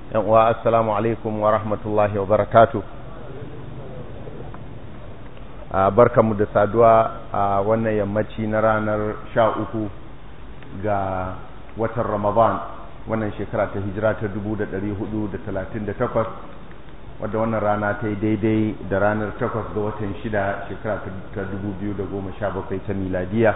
wa assalamu alaikum wa rahmatullahi wa barakatu barkanmu da saduwa a wannan yammaci na ranar sha uku ga watan ramadan wannan shekara ta hijira ta 1438 wadda wannan rana ta yi daidai da ranar 8 ga watan shida shekara ta 2017 ta miladiya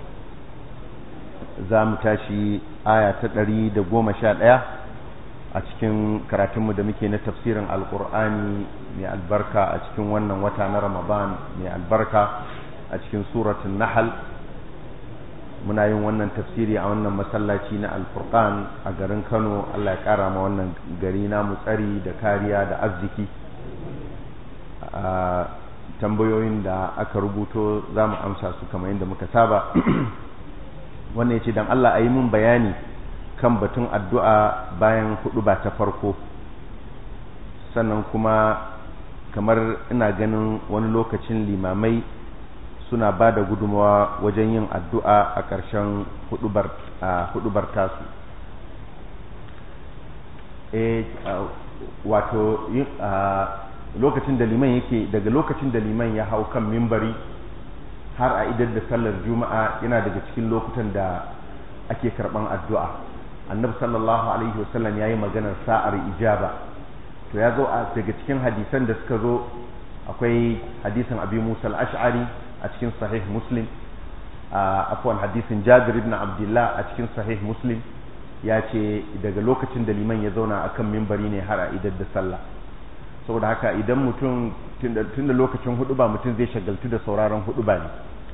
za mu tashi aya ta 111 a cikin karatunmu da muke na tafsirin alkur'ani mai albarka a cikin wannan wata na ramadan mai albarka a cikin suratun nahal muna yin wannan tafsiri a wannan masallaci na alfurqan a garin kano allah ya kara ma wannan gari namu tsari da kariya da arziki a tambayoyin da aka rubuto za mu amsa su kamar yadda muka saba wannan ya ce don allah a yi mun bayani kan batun addu'a bayan hudu ba ta farko sannan kuma kamar ina ganin wani lokacin limamai suna ba da gudunmawa wajen yin addu'a a ƙarshen hudubar tasu e wato lokacin da liman yake daga lokacin da liman ya hau kan mimbari har a idar da sallar juma'a yana daga cikin lokutan da ake karɓan addu'a annabi sallallahu alaihi wasallam yayi maganar sa'ar ijaba to ya zo daga cikin hadisan da suka zo akwai hadisin abi musa al-ash'ari a cikin sahih muslim afwan hadisin jabir ibn abdullah a cikin sahih muslim ya ce daga lokacin da liman ya zauna akan mimbari ne har a idar da sallah saboda haka idan mutum tun da lokacin hudu ba mutum zai shagaltu da sauraron hudu ba ne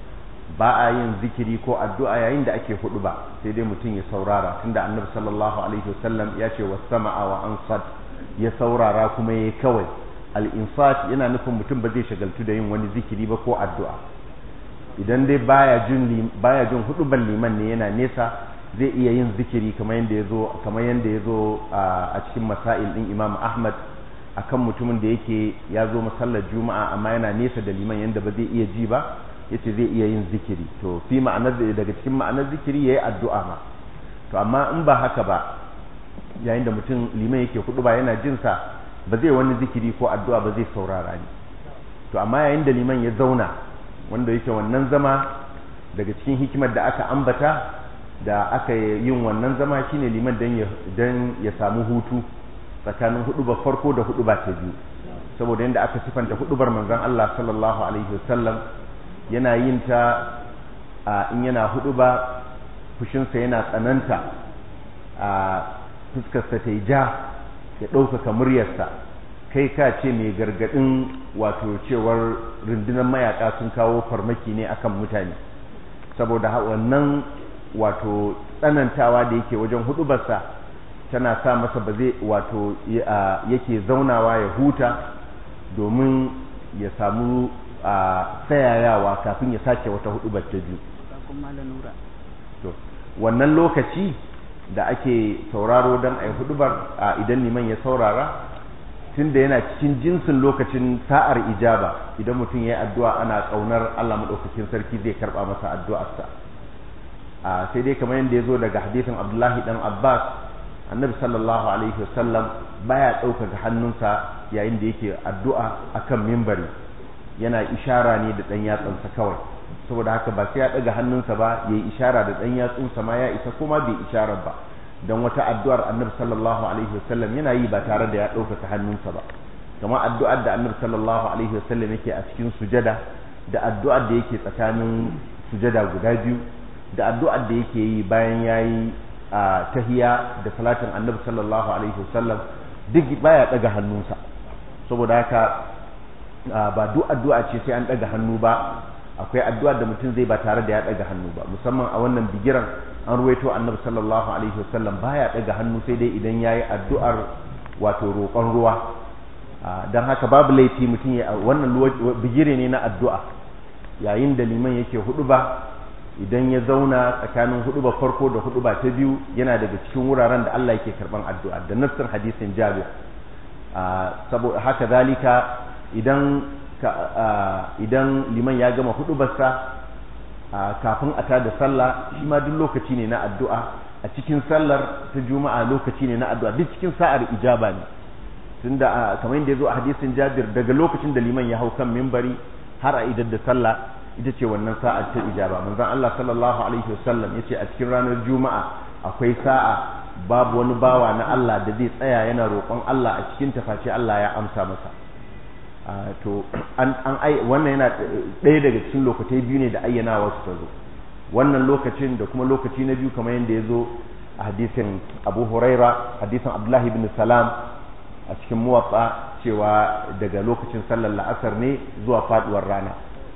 ba a yin zikiri ko addu'a yayin da ake hudu ba sai dai mutum ya saurara tunda annabi sallallahu alaihi wasallam ya ce wasama'a wa ansat ya saurara kuma yayi kawai al-insat yana nufin mutum ba zai shagaltu da yin wani zikiri ba ko addu'a idan dai baya jin baya jin huduban liman ne yana nesa zai iya yin zikiri kamar yanda yazo kamar yanda yazo a cikin masail din Imam Ahmad akan mutumin da yake ya zo masallar juma'a amma yana nesa da liman yanda ba zai iya ji ba yace zai iya yin zikiri to fi ma'anar daga cikin ma'anar zikiri yayi addu'a ma to amma in ba haka ba yayin da mutum liman yake hudu ba yana jin sa ba zai wani zikiri ko addu'a ba zai saurara ni to amma yayin da liman ya zauna wanda yake wannan zama daga cikin hikimar da aka ambata da aka yin wannan zama shine liman dan ya dan ya samu hutu tsakanin hudubar farko da huduba ta biyu saboda yadda aka sifanta hudubar manzon Allah sallallahu alaihi wasallam yana yin ta a in yana hudu ba fushinsa yana tsananta a fuskarsa ta yi ja ya ɗaukaka muryarsa kai ka ce mai gargaɗin wato cewar rundunar mayaka sun kawo farmaki ne akan mutane saboda wannan wato tsanantawa da yake wajen hudubarsa tana sa masa ba zai wato yake zaunawa ya huta domin ya samu a tsayayawa kafin ya sake wata hudu ta biyu to wannan lokaci da ake sauraro don a yi hudubar a idan liman ya saurara tunda yana cikin jinsin lokacin sa'ar ijaba idan mutum ya yi addu'a ana ƙaunar Allah maɗaukakin sarki zai karɓa masa addu'arsa a sai dai kamar yadda ya zo daga hadisin abdullahi dan abbas annabi sallallahu alaihi wasallam baya ɗaukaka hannunsa yayin da yake addu'a akan mimbari yana ishara ne da ɗan yatsansa kawai saboda haka ba sai ya ɗaga hannunsa ba ya yi ishara da ɗan yatsunsa ma ya isa kuma bai ishara ba don wata addu'ar annabi sallallahu alaihi wasallam yana yi ba tare da ya ɗaukaka hannunsa ba kama addu'ar da annabi sallallahu alaihi wasallam yake a cikin sujada da addu'ar da yake tsakanin sujada guda biyu da addu'ar da yake yi bayan ya yi a tahiya da salatin annabi sallallahu alaihi wasallam duk baya ɗaga hannunsa saboda haka ba duk addu'a ce sai an daga hannu ba akwai addu'a da mutum zai ba tare da ya daga hannu ba musamman a wannan bigiran an ruwaito annabi sallallahu alaihi wasallam baya daga hannu sai dai idan yayi addu'ar wato roƙon ruwa dan haka babu laifi mutum ya wannan bigire ne na addu'a yayin da liman yake hudu ba idan ya zauna tsakanin hudu ba farko da hudu ba ta biyu yana daga cikin wuraren da Allah yake karban addu'a da nassin hadisin Jabir saboda haka zalika idan idan liman ya gama hudubarsa kafin a tada sallah shi ma duk lokaci ne na addu'a a cikin sallar ta juma'a lokaci ne na addu'a duk cikin sa'ar ijaba ne tunda kamar yadda ya zo a hadisin jabir daga lokacin da liman ya hau kan mimbari har a idar da sallah ita ce wannan sa'ar ta ijaba manzon Allah sallallahu alaihi wasallam yace a cikin ranar juma'a akwai sa'a babu wani bawa na Allah da zai tsaya yana roƙon Allah a cikin tafaci Allah ya amsa masa to an an ai wannan yana ɗaya daga cikin lokacai biyu ne da ayyana wasu ta zo wannan lokacin da kuma lokaci na biyu kamar yadda ya zo a hadisin Abu Huraira hadisin Abdullah ibn Salam a cikin muwatsa cewa daga lokacin sallar la'asar ne zuwa faduwar rana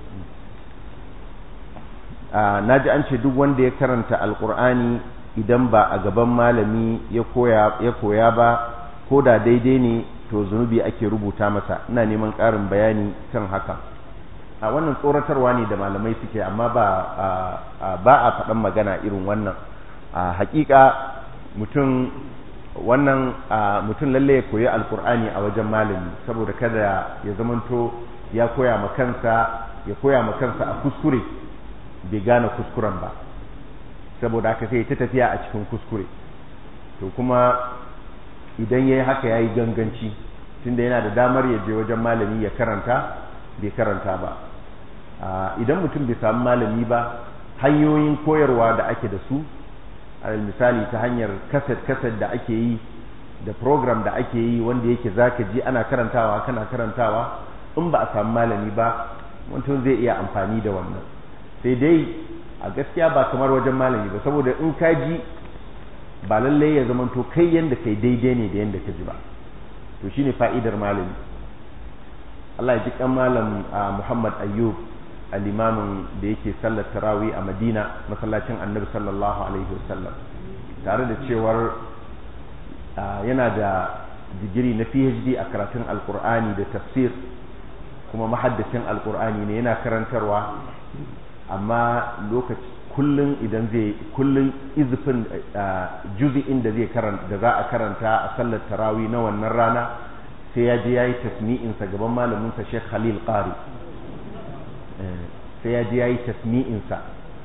na ji an ce duk wanda ya karanta alkur'ani idan ba a gaban malami ya koya ba ko da daidai ne to zunubi ake rubuta masa ina neman ƙarin bayani kan haka a wannan tsoratarwa ne da malamai suke amma ba ba a faɗan magana irin wannan a hakika mutum wannan mutum lalle ya koyi alkur'ani a wajen malami saboda kada ya zamanto ya koya ma kansa ya koya ma kansa a kuskure bai gane kuskuren ba saboda haka sai ta tafiya a cikin kuskure to kuma idan ya yi haka ya yi ganganci tunda yana da damar ya je wajen malami ya karanta bai karanta ba idan mutum bai samu malami ba hanyoyin koyarwa da ake da su alal misali ta hanyar kaset-kaset da ake yi da program da ake yi wanda yake zaka ji ana karantawa kana karantawa in ba a samu malami ba mutum zai iya amfani da wannan sai dai a gaskiya ba kamar wajen malami ba saboda in ka ji ba lallai ya zama to kai yanda kai daidai ne da yanda ka ji ba to shine fa'idar malami Allah ya ji kan malam Muhammad Ayyub al-imamin da yake sallar tarawih a Madina masallacin Annabi sallallahu alaihi wasallam tare da cewar yana da digiri na PhD a karatun Alkur'ani da tafsir kuma mahaddacin Alkur'ani ne yana karantarwa amma lokaci kullun idan zai kullun izifin juzi'in da zai karanta da za a karanta a sallar tarawih na wannan rana sai ya je yayi tasmi'insa gaban malamin sa Sheikh Khalil Qari sai ya je ya yi tasmi'insa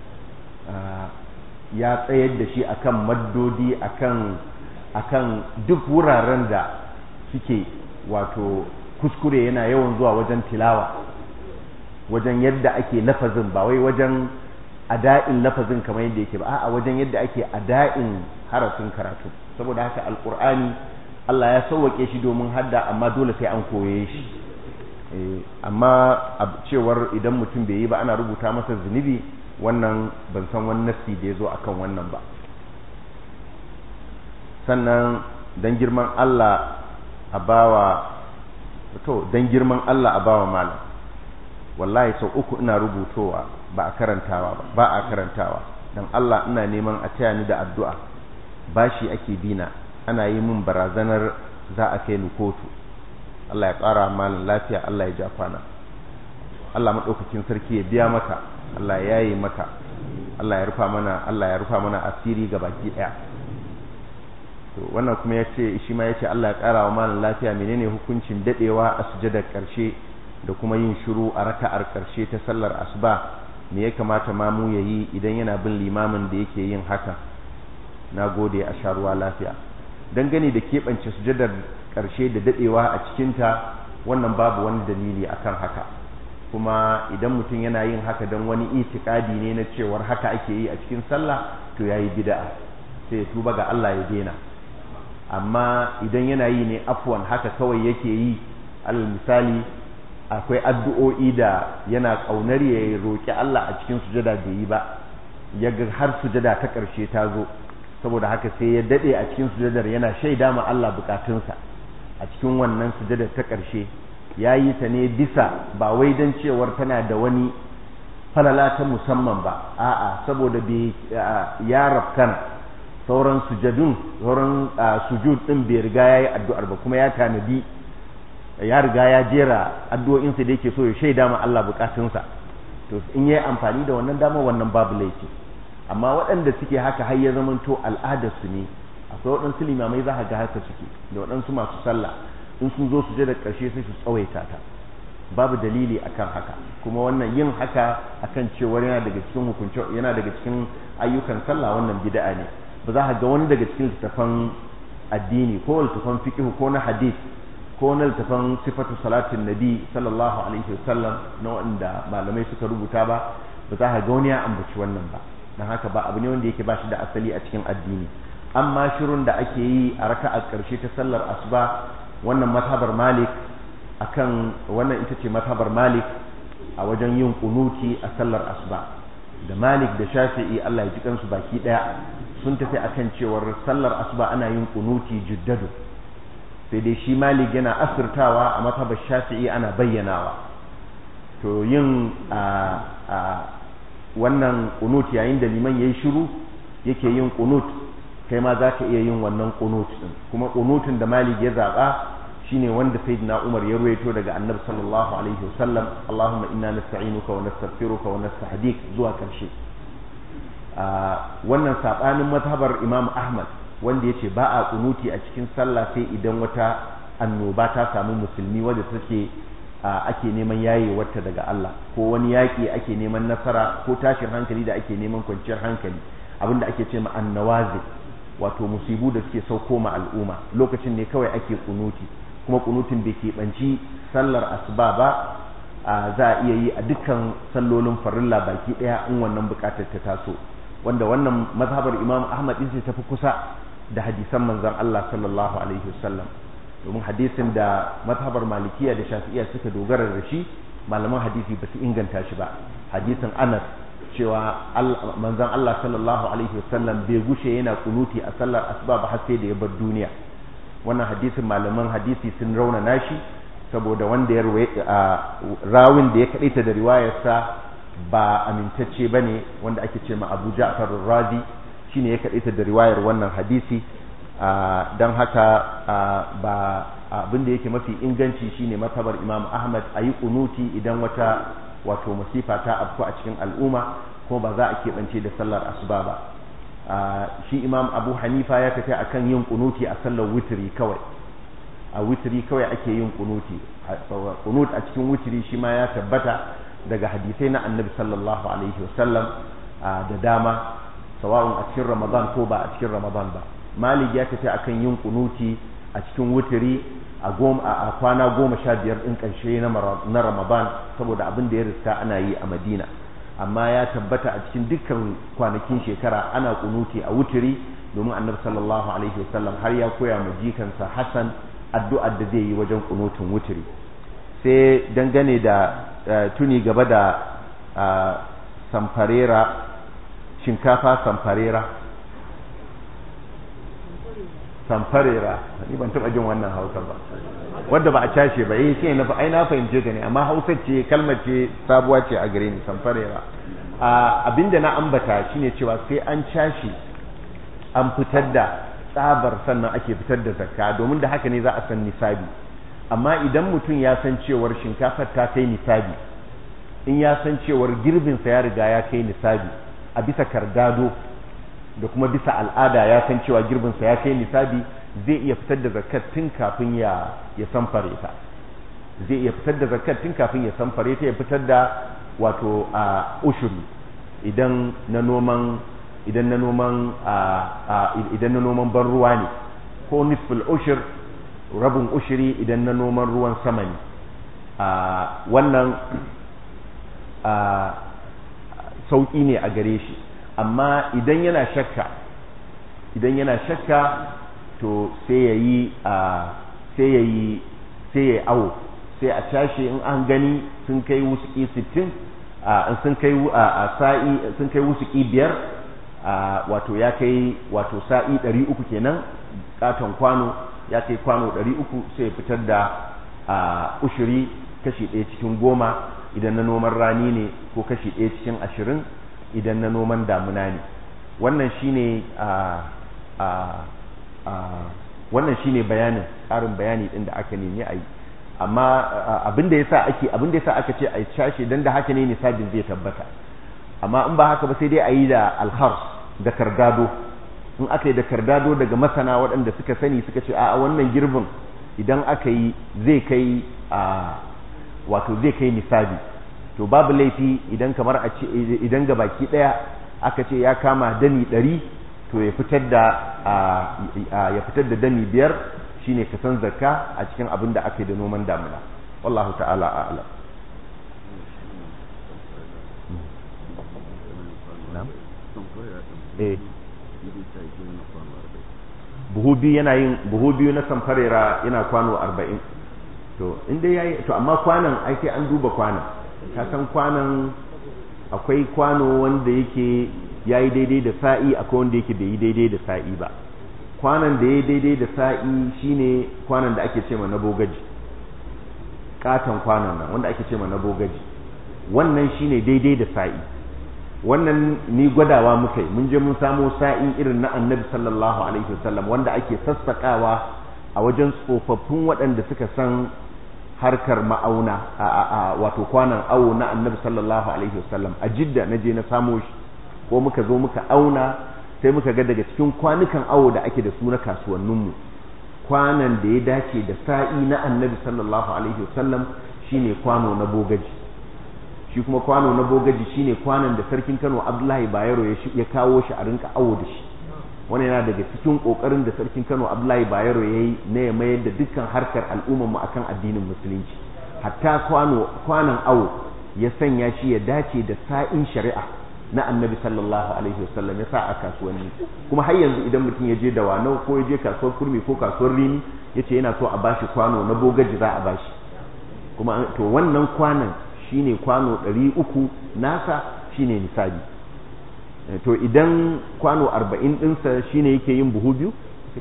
ya tsayar da shi akan maddodi akan akan duk wuraren da suke wato kuskure yana yawan zuwa wajen tilawa wajen yadda ake lafazin ba wai wajen ada'in lafazin kamar yadda yake ba a wajen yadda ake ada'in harafin karatu saboda haka alkur'ani Allah ya sauwake shi domin hadda amma dole sai an koye shi amma cewar idan mutum bai yi ba ana rubuta masa zunubi wannan ban san wani nassi da ya zo akan wannan ba sannan dan girman Allah a bawa to dan girman Allah a bawa malam wallahi sau uku ina rubutowa ba a karantawa ba ba a karantawa dan Allah ina neman a taya ni da addu'a bashi ake bina ana yi min barazanar za a kai ni kotu Allah ya ƙara malin lafiya Allah ya ja kwana Allah maɗaukakin sarki ya biya maka Allah ya yi maka Allah ya rufa mana Allah ya rufa mana asiri ga baki ɗaya to wannan kuma ya ce shi ma ya ce Allah ya ƙara wa malin lafiya menene hukuncin daɗewa a sujadar ƙarshe da kuma yin shiru a raka'ar ƙarshe ta sallar asuba me ya kamata ma mu yayi idan yana bin limamin da yake yin haka na gode a sha ruwa lafiya dangane da keɓance sujadar ƙarshe da daɗewa a cikinta wannan babu wani dalili akan haka kuma idan mutum yana yin haka don wani itikadi ne na cewar haka ake yi a cikin sallah to ya yi bida'a sai ya tuba ga Allah ya daina amma idan yana yi ne afwan haka kawai yake yi alal misali akwai addu'o'i da yana ƙaunar ya roƙi Allah a cikin sujada bai yi ba ya ga har sujada ta ƙarshe ta zo saboda haka sai ya daɗe a cikin sujadar yana shaida ma Allah bukatunsa a cikin wannan sujadar ta ƙarshe ya yi ta ne bisa ba wai don cewar tana da wani falala ta musamman ba a'a saboda bai ya rafkana sauran sujadun sauran sujud din bai riga ya yi addu'ar ba kuma ya tanadi ya riga ya jera addu'o'insa da yake so ya shaida ma Allah bukatunsa to in yi amfani da wannan dama wannan babu laifi amma waɗanda suke haka har ya zamanto al'adarsu ne akwai waɗansu limamai za ga haka suke da waɗansu masu sallah in sun zo su je da ƙarshe sai su tsawaita ta babu dalili akan haka kuma wannan yin haka akan cewar yana daga cikin hukunci yana daga cikin ayyukan sallah wannan bid'a ne ba za ka ga wani daga cikin littafan addini ko littafan fiqh ko na hadith ko na littafan sifatu salatin nabi sallallahu alaihi wasallam na wanda malamai suka rubuta ba ba za ka ga wani ya ambaci wannan ba dan haka ba abu ne wanda yake ba shi da asali a cikin addini amma shirun da ake yi a raka'a karshe ta sallar asuba wannan mazhabar malik akan wannan ita ce mazhabar malik a wajen yin kunuti a sallar asuba da malik da shafi'i Allah ya ji kansu baki daya sun tafi akan cewar sallar asuba ana yin kunuti juddadu sai dai shi malik yana asirtawa a mazhabar shafi'i ana bayyanawa to yin a wannan kunut yayin da liman yayi shiru yake yin kunut kai ma za ka iya yin wannan kunut din kuma kunutun da malik ya zaba shine wanda sayyidina Umar ya ruwaito daga Annabi sallallahu alaihi wasallam Allahumma inna nasta'inuka wa nastaghfiruka wa nastahdik zuwa karshe wannan sabanin mazhabar Imam Ahmad wanda yace ba a kunuti a cikin sallah sai idan wata annoba ta samu musulmi wadda take ake neman yayewarta daga Allah ko wani yaƙi ake neman nasara ko tashin hankali da ake neman kwanciyar hankali abinda ake ce ma annawazi wato musibu da suke sauko ma al'umma lokacin ne kawai ake kunuti kuma kunutin bai keɓanci sallar asuba ba za a iya yi a dukkan sallolin farilla baki ɗaya in wannan buƙatar ta taso wanda wannan mazhabar imam ahmad din ta fi kusa da hadisan manzon Allah sallallahu alaihi wasallam domin hadisin da mazhabar malikiya da shafi'iya suka dogara da shi malaman hadisi ba su inganta shi ba hadisin anas cewa manzon Allah sallallahu alaihi wasallam bai gushe yana kunuti a sallar asuba ba har sai da ya bar duniya wannan hadisin malaman hadisi sun rauna nashi saboda wanda ya rawin da ya kadaita da riwayarsa ba amintacce bane wanda ake ce ma Abu Ja'far ar-Razi shine ya kadaita da riwayar wannan hadisi don haka ba abin da yake mafi inganci shine matabar Imam Ahmad ayi kunuti idan wata wato masifa ta afku a cikin al'umma ko ba za a keɓance da sallar asuba ba shi imam abu hanifa ya tafi akan yin kunuti a sallar witiri kawai a witiri kawai ake yin kunuti kunut a cikin witiri shi ma ya tabbata daga hadisai na annabi sallallahu alaihi wasallam da dama sawa'un a cikin ramadan ko ba a cikin ramadan ba malik ya tafi akan yin kunuti a cikin witiri a kwana goma sha biyar ɗin ƙarshe na ramadan saboda abin da ya riska ana yi a madina amma ya tabbata a cikin dukkan kwanakin shekara ana kunuti a wutiri domin annabi sallallahu alaihi wasallam har ya koya ma jikansa hassan addu'ar da zai yi wajen kunutin wutiri sai dangane da tuni gaba da samfarera shinkafa samfarera samfarera ni ban taba jin wannan hausa ba wadda ba a cashe ba eh shi na ai na fahimce ta ne amma hausa ce kalmar ce sabuwa ce a gare ni samfarera abinda na ambata shine cewa sai an cashe an fitar da tsabar sannan ake fitar da zakka domin da haka ne za a san nisabi amma idan mutum ya san cewar shinkafar ta kai nisabi in ya san cewar girbinsa ya riga ya kai nisabi a bisa kardado da kuma bisa al'ada ya san cewa girbinsa ya kai nisabi zai iya fitar da zakat tun kafin ya ya samfare ta zai iya fitar da zakat tun kafin ya samfare ta ya fitar da wato a ushuri idan na noman idan na noman idan na noman ban ruwa ne ko nisful ushur rabin ushuri idan na noman ruwan sama ne wannan sauƙi ne a gare shi amma idan yana shakka idan yana shakka to sai ya yi sai ya yi sai ya awo sai a tashi in an gani sun kai wusuki sittin sun kai a sa'i sun kai wusuki biyar wato ya kai wato sa'i ɗari uku kenan katon kwano ya kai kwano ɗari uku sai ya fitar da ushiri kashi ɗaya cikin goma idan na noman rani ne ko kashi ɗaya cikin ashirin idan na noman damuna ne wannan shine wannan shine bayanin ƙarin bayani ɗin da aka nemi a yi amma abin da yasa ake abin da yasa aka ce a cashe dan da haka ne nisabin zai tabbata amma in ba haka ba sai dai a yi da alhars da kardado in aka yi da kardado daga masana waɗanda suka sani suka ce a wannan girbin idan aka yi zai kai a wato zai kai nisabi to babu laifi idan kamar a ce idan ga baki ɗaya aka ce ya kama dani ɗari to ya fitar da ya fitar da dami biyar shine kasan zakka a cikin abin da aka yi da noman damuna wallahu ta'ala a'lam eh buhu biyu yana yin buhu biyu na samfarera yana kwano arba'in to inda yayi to amma kwanan ai sai an duba kwanan ka san kwanan akwai kwano wanda yake yayi daidai da sa'i akwai wanda yake bai yi daidai da sa'i ba kwanan da yayi daidai da sa'i shine kwanan da ake cewa na bogaji katon kwanan nan wanda ake cewa na bogaji wannan shine daidai da sa'i wannan ni gwadawa muka yi mun je mun samo sa'i irin na annabi sallallahu alaihi wasallam wanda ake sassakawa a wajen tsofaffin waɗanda suka san harkar ma'auna a wato kwanan awo na annabi sallallahu alaihi wasallam a jidda na je na samo shi ko muka zo muka auna sai muka ga daga cikin kwanukan awo da ake da su na kasuwanninmu kwanan da ya dace da sa'i na annabi sallallahu alaihi wasallam shine kwano na bogaji shi kuma kwano na bogaji shine kwanan da sarkin Kano Abdullahi Bayero ya kawo shi a rinka awo da shi wani yana daga cikin kokarin da sarkin Kano Abdullahi Bayero yayi na ya mayar da dukkan harkar al'ummar mu akan addinin musulunci hatta kwano kwanan awo ya sanya shi ya dace da sa'in shari'a na annabi sallallahu alaihi wasallam ya sa a kasuwanni kuma har yanzu idan mutum ya je da wanau ko ya je kasuwar kurmi ko kasuwar rini yace yana so a bashi kwano na bogaji za a bashi kuma to wannan kwanan shine kwano ɗari uku nasa shine nisabi to idan kwano arba'in ɗinsa shine yake yin buhu biyu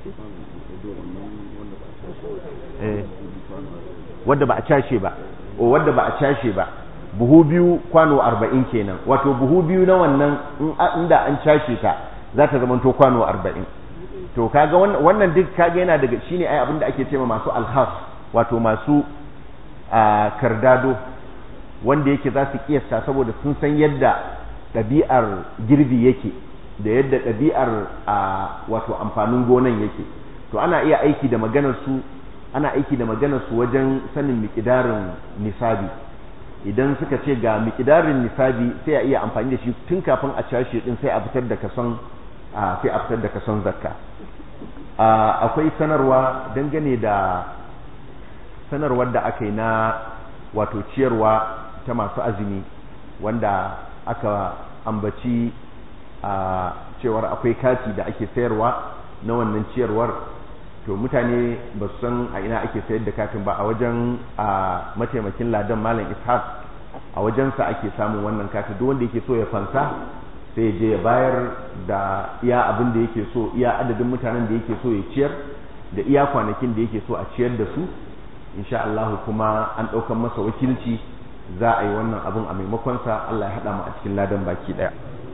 wadda ba a cashe ba o wadda ba a cashe ba buhu biyu kwano arba'in kenan wato buhu biyu na wannan inda an cashe ta za ta zama to kwano arba'in to kaga wannan duk kaga yana daga shine ai abinda ake cewa masu alhas wato masu kardado wanda yake za su kiyasta saboda sun san yadda ɗabi'ar girbi yake da yadda ɗabi'ar wato amfanin gonan yake to ana iya aiki da maganar su ana aiki da maganar su wajen sanin miƙidarin nisabi idan suka ce ga miƙidarin nisabi sai a iya amfani da shi tun kafin a cashe din sai a fitar da kason sai a fitar da kason zakka akwai sanarwa dangane da sanarwar da aka yi na wato ciyarwa ta masu azumi wanda aka ambaci a cewar akwai kati da ake sayarwa na wannan ciyarwar to mutane ba su san a ina ake sayar da katin ba a wajen a mataimakin ladan malam ishaq a wajensa ake samun wannan katin duk wanda yake so ya fansa sai ya je ya bayar da iya abin da yake so iya adadin mutanen da yake so ya ciyar da iya kwanakin da yake so a ciyar da su insha Allah kuma an ɗaukar masa wakilci za a yi wannan abin a maimakonsa Allah ya haɗa mu a cikin ladan baki ɗaya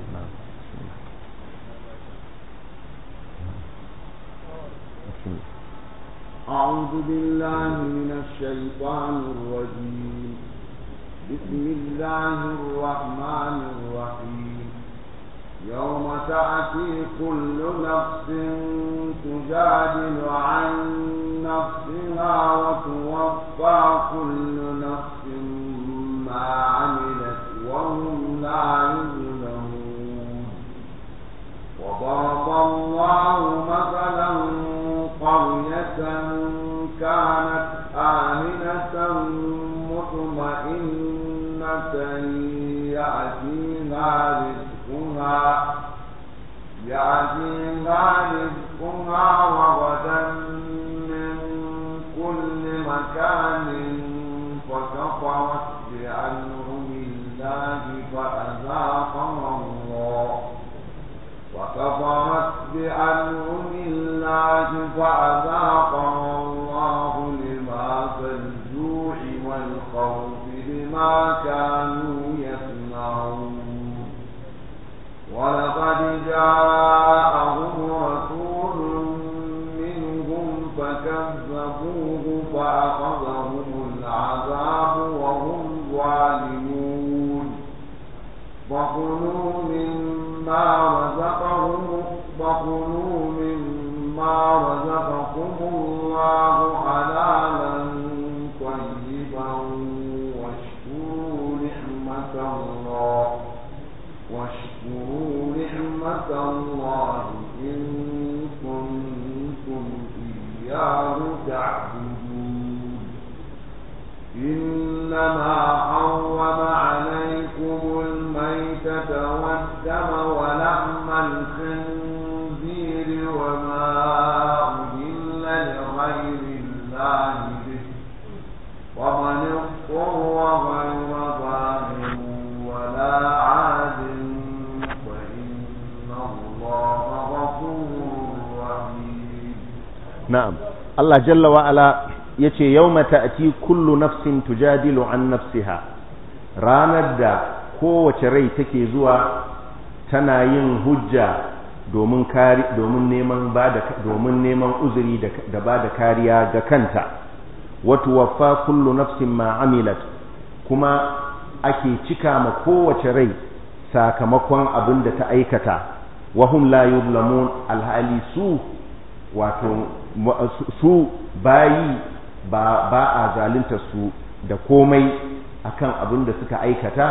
أعوذ بالله من الشيطان الرجيم بسم الله الرحمن الرحيم يوم تأتي كل نفس تجادل عن نفسها وتوفى كل نفس ما عملت وهم لا يظلمون وضرب الله مثلا قرية كانت آمنة مطمئنة يأتيها رزقها يأتيها رزقها رغدا من كل مكان فكفرت بأنعم الله فأذاقها الله وكفرت بأنعم الله فأذاقها الله لباس الجوع والخوف بما كانوا يصنعون ولقد جاءهم رسول منهم فكذبوه فأخذهم العذاب وهم ظالمون فكلوا مما رزقهم فكلوا مما رزقكم الله حلالا طيبا واشكروا نعمة الله واشكروا نعمة الله إن إياه تعبدون إنما حرم عليكم الميتة والدم ولحم الخنزير وما أهل لغير الله به ومن اضطر غير ظالم ولا عاد فإن الله غفور رحيم na'am Allah jalla wa ala yace yawma ta'ti kullu nafsin tujadilu an nafsiha ranar da kowace rai take zuwa tana yin hujja domin kari domin neman bada domin neman uzuri da, da bada kariya ga kanta wa tuwaffa kullu nafsin ma amilat kuma ake cika ma kowace rai sakamakon abin da ta aikata wa hum la yuzlamun alhali su wato su bayi ba ba a zalunta su da komai akan abin da suka aikata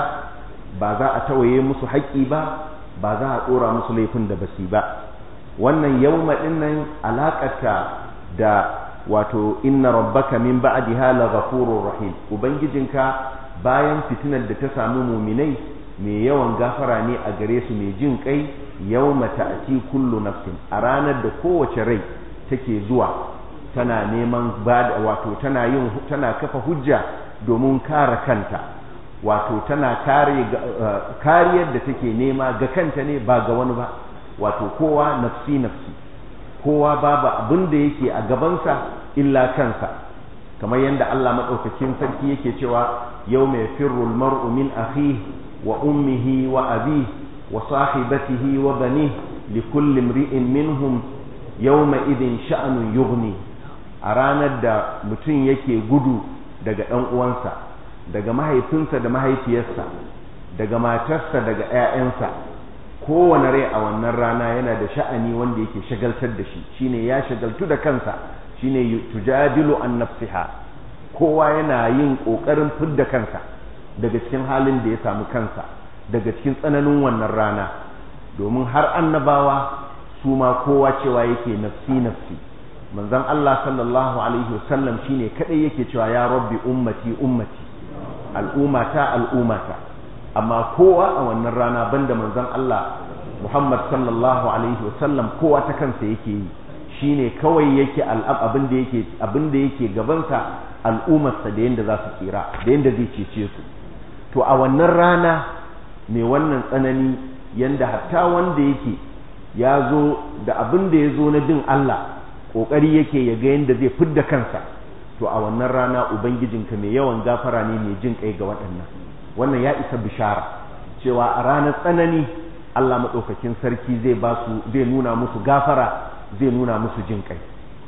ba za a tawaye musu haƙƙi ba ba za a ɗora musu laifin da basi ba wannan yawma ɗin nan alaƙata da wato inna rabbaka min ba'diha la ghafurur rahim ubangijinka bayan fitinar da ta samu muminai mai yawan gafara ne a gare su mai jin kai yawma ta'ti kullu nafsin a ranar da kowace rai take zuwa tana neman bada wato tana yin tana kafa hujja domin kare kanta wato tana kare kariyar da take nema ga kanta ne ba ga wani ba wato kowa nafsi nafsi kowa babu abin da yake a gabansa illa kansa kamar yadda Allah madaukakin sarki yake cewa yawma yafirru almar'u min akhihi wa ummihi wa abihi wa sahibatihi wa banihi likulli imri'in minhum yawma idin sha'anun yughni a ranar da mutum yake gudu daga ɗan uwansa daga mahaifinsa da mahaifiyarsa daga matarsa daga 'ya'yansa kowane rai a wannan rana yana da sha'ani wanda yake shagaltar da shi shine ya shagaltu da kansa shine tujadilu an nafsiha kowa yana yin ƙoƙarin fidda kansa daga cikin halin da ya samu kansa daga cikin tsananin wannan rana domin har annabawa su ma kowa cewa yake nafsi nafsi manzon Allah sallallahu alaihi wasallam shine kadai yake cewa ya rabbi ummati ummati al'ummata al'ummata amma kowa a wannan rana banda manzon Allah Muhammad sallallahu alaihi wasallam kowa ta kansa yake yi shine kawai yake abin da yake abin da yake gabansa al'ummarsa da yanda za su tsira da yanda zai cece su to a wannan rana mai wannan tsanani yanda hatta wanda yake ya zo da abin da ya zo na bin Allah ƙoƙari yake ya ga yadda zai fidda kansa to a wannan rana ubangijinka mai yawan gafara ne mai jin kai ga waɗannan wannan ya isa bishara cewa a ranar tsanani Allah maɗaukakin sarki zai ba su zai nuna musu gafara zai nuna musu jin kai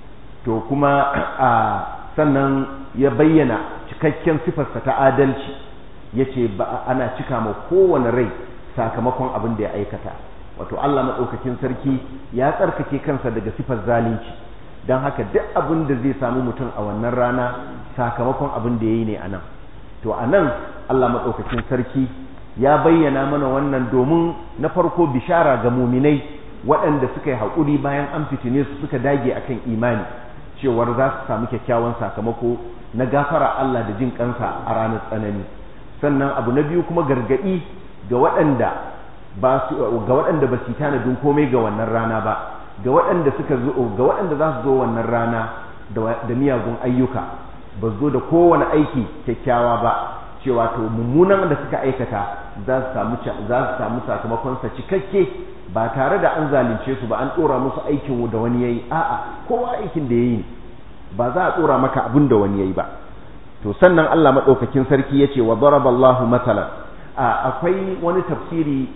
to kuma a sannan ya bayyana cikakken sifarsa ta adalci ya ce ana cika ma kowane rai sakamakon abin da ya aikata wato Allah maɗaukakin sarki ya tsarkake kansa daga sifar zalunci don haka duk abin da zai samu mutum a wannan rana sakamakon abin da ya yi ne a nan to a nan Allah maɗaukakin sarki ya bayyana mana wannan domin na farko bishara ga muminai waɗanda suka yi haƙuri bayan an fitine su suka dage akan imani cewar za su samu kyakkyawan sakamako na gafara Allah da jin kansa a ranar tsanani sannan abu na biyu kuma gargaɗi ga waɗanda ba su ga waɗanda ba su tanadin komai ga wannan rana ba ga waɗanda suka zo ga waɗanda za su zo wannan rana da miyagun ayyuka ba zo da kowane aiki kyakkyawa ba cewa to mummunan da suka aikata za su samu za su samu sakamakon sa cikakke ba tare da an zalunce su ba an dora musu aikin da wani yayi a'a kowa aikin da yayi ba za a dora maka abin da wani yayi ba to sannan Allah madaukakin sarki yace wa daraballahu matalan akwai wani tafsiri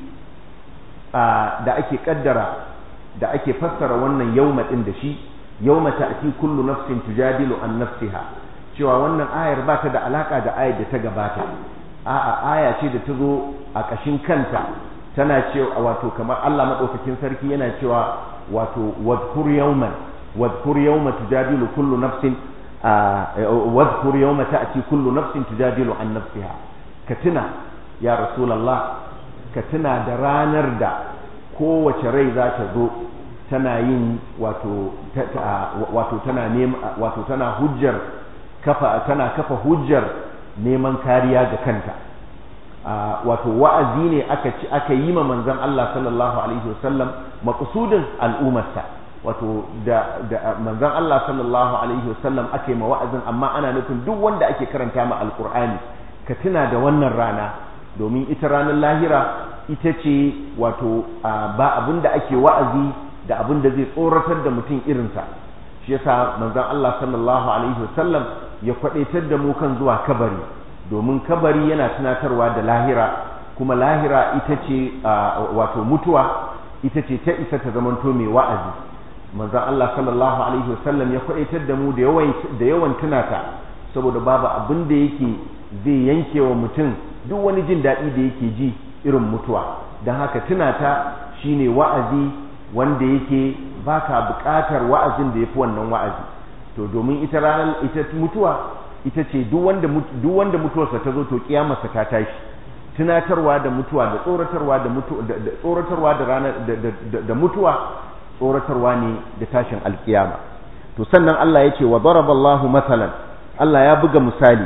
da ake kaddara da ake fassara wannan yauma din da shi yauma ta'ti kullu nafsin tujadilu an nafsiha cewa wannan ayar ba ta da alaka da ayar da ta gabata a'a aya ce da ta zo a kashin kanta tana cewa wato kamar Allah madaukakin sarki yana cewa wato wadhkur yawman wadhkur yawma tujadilu kullu nafsin wadhkur yawma ta'ti kullu nafsin tujadilu an nafsiha ka tuna ya rasulullah ka tuna da ranar da kowace rai za ta zo tana yin wato wato tana nema wato tana hujjar kafa tana kafa hujjar neman kariya ga kanta wato wa'azi ne aka ci aka yi ma manzon Allah sallallahu alaihi wasallam maqsudin al'ummarsa wato da, da manzon Allah sallallahu alaihi wasallam aka yi ma wa'azin amma ana nufin duk wanda ake karanta ma alqur'ani ka tuna da wannan rana domin ita ranar lahira ita ce wato ba abin da ake wa'azi da abin da zai tsoratar da mutum irinsa shi yasa manzon Allah sallallahu alaihi wasallam ya kwadaitar da mu kan zuwa kabari domin kabari yana tunatarwa da lahira kuma lahira ita ce wato mutuwa ita ce ta isa ta zamanto mai wa'azi manzon Allah sallallahu alaihi wasallam ya kwadaitar da mu da yawan da yawan tunata saboda babu abin da yake zai yanke wa mutum duk wani jin daɗi da yake ji irin mutuwa don haka tunata shine wa'azi wanda yake baka buƙatar wa'azin da yafi wannan wa'azi to domin ita ranar ita mutuwa ita ce duk wanda duk wanda mutuwarsa ta zo to kiyamarsa ta tashi tunatarwa da mutuwa da tsoratarwa da mutuwa da tsoratarwa da ranar da mutuwa tsoratarwa ne da tashin alkiyama to sannan Allah ya ce wa daraballahu mathalan Allah ya buga misali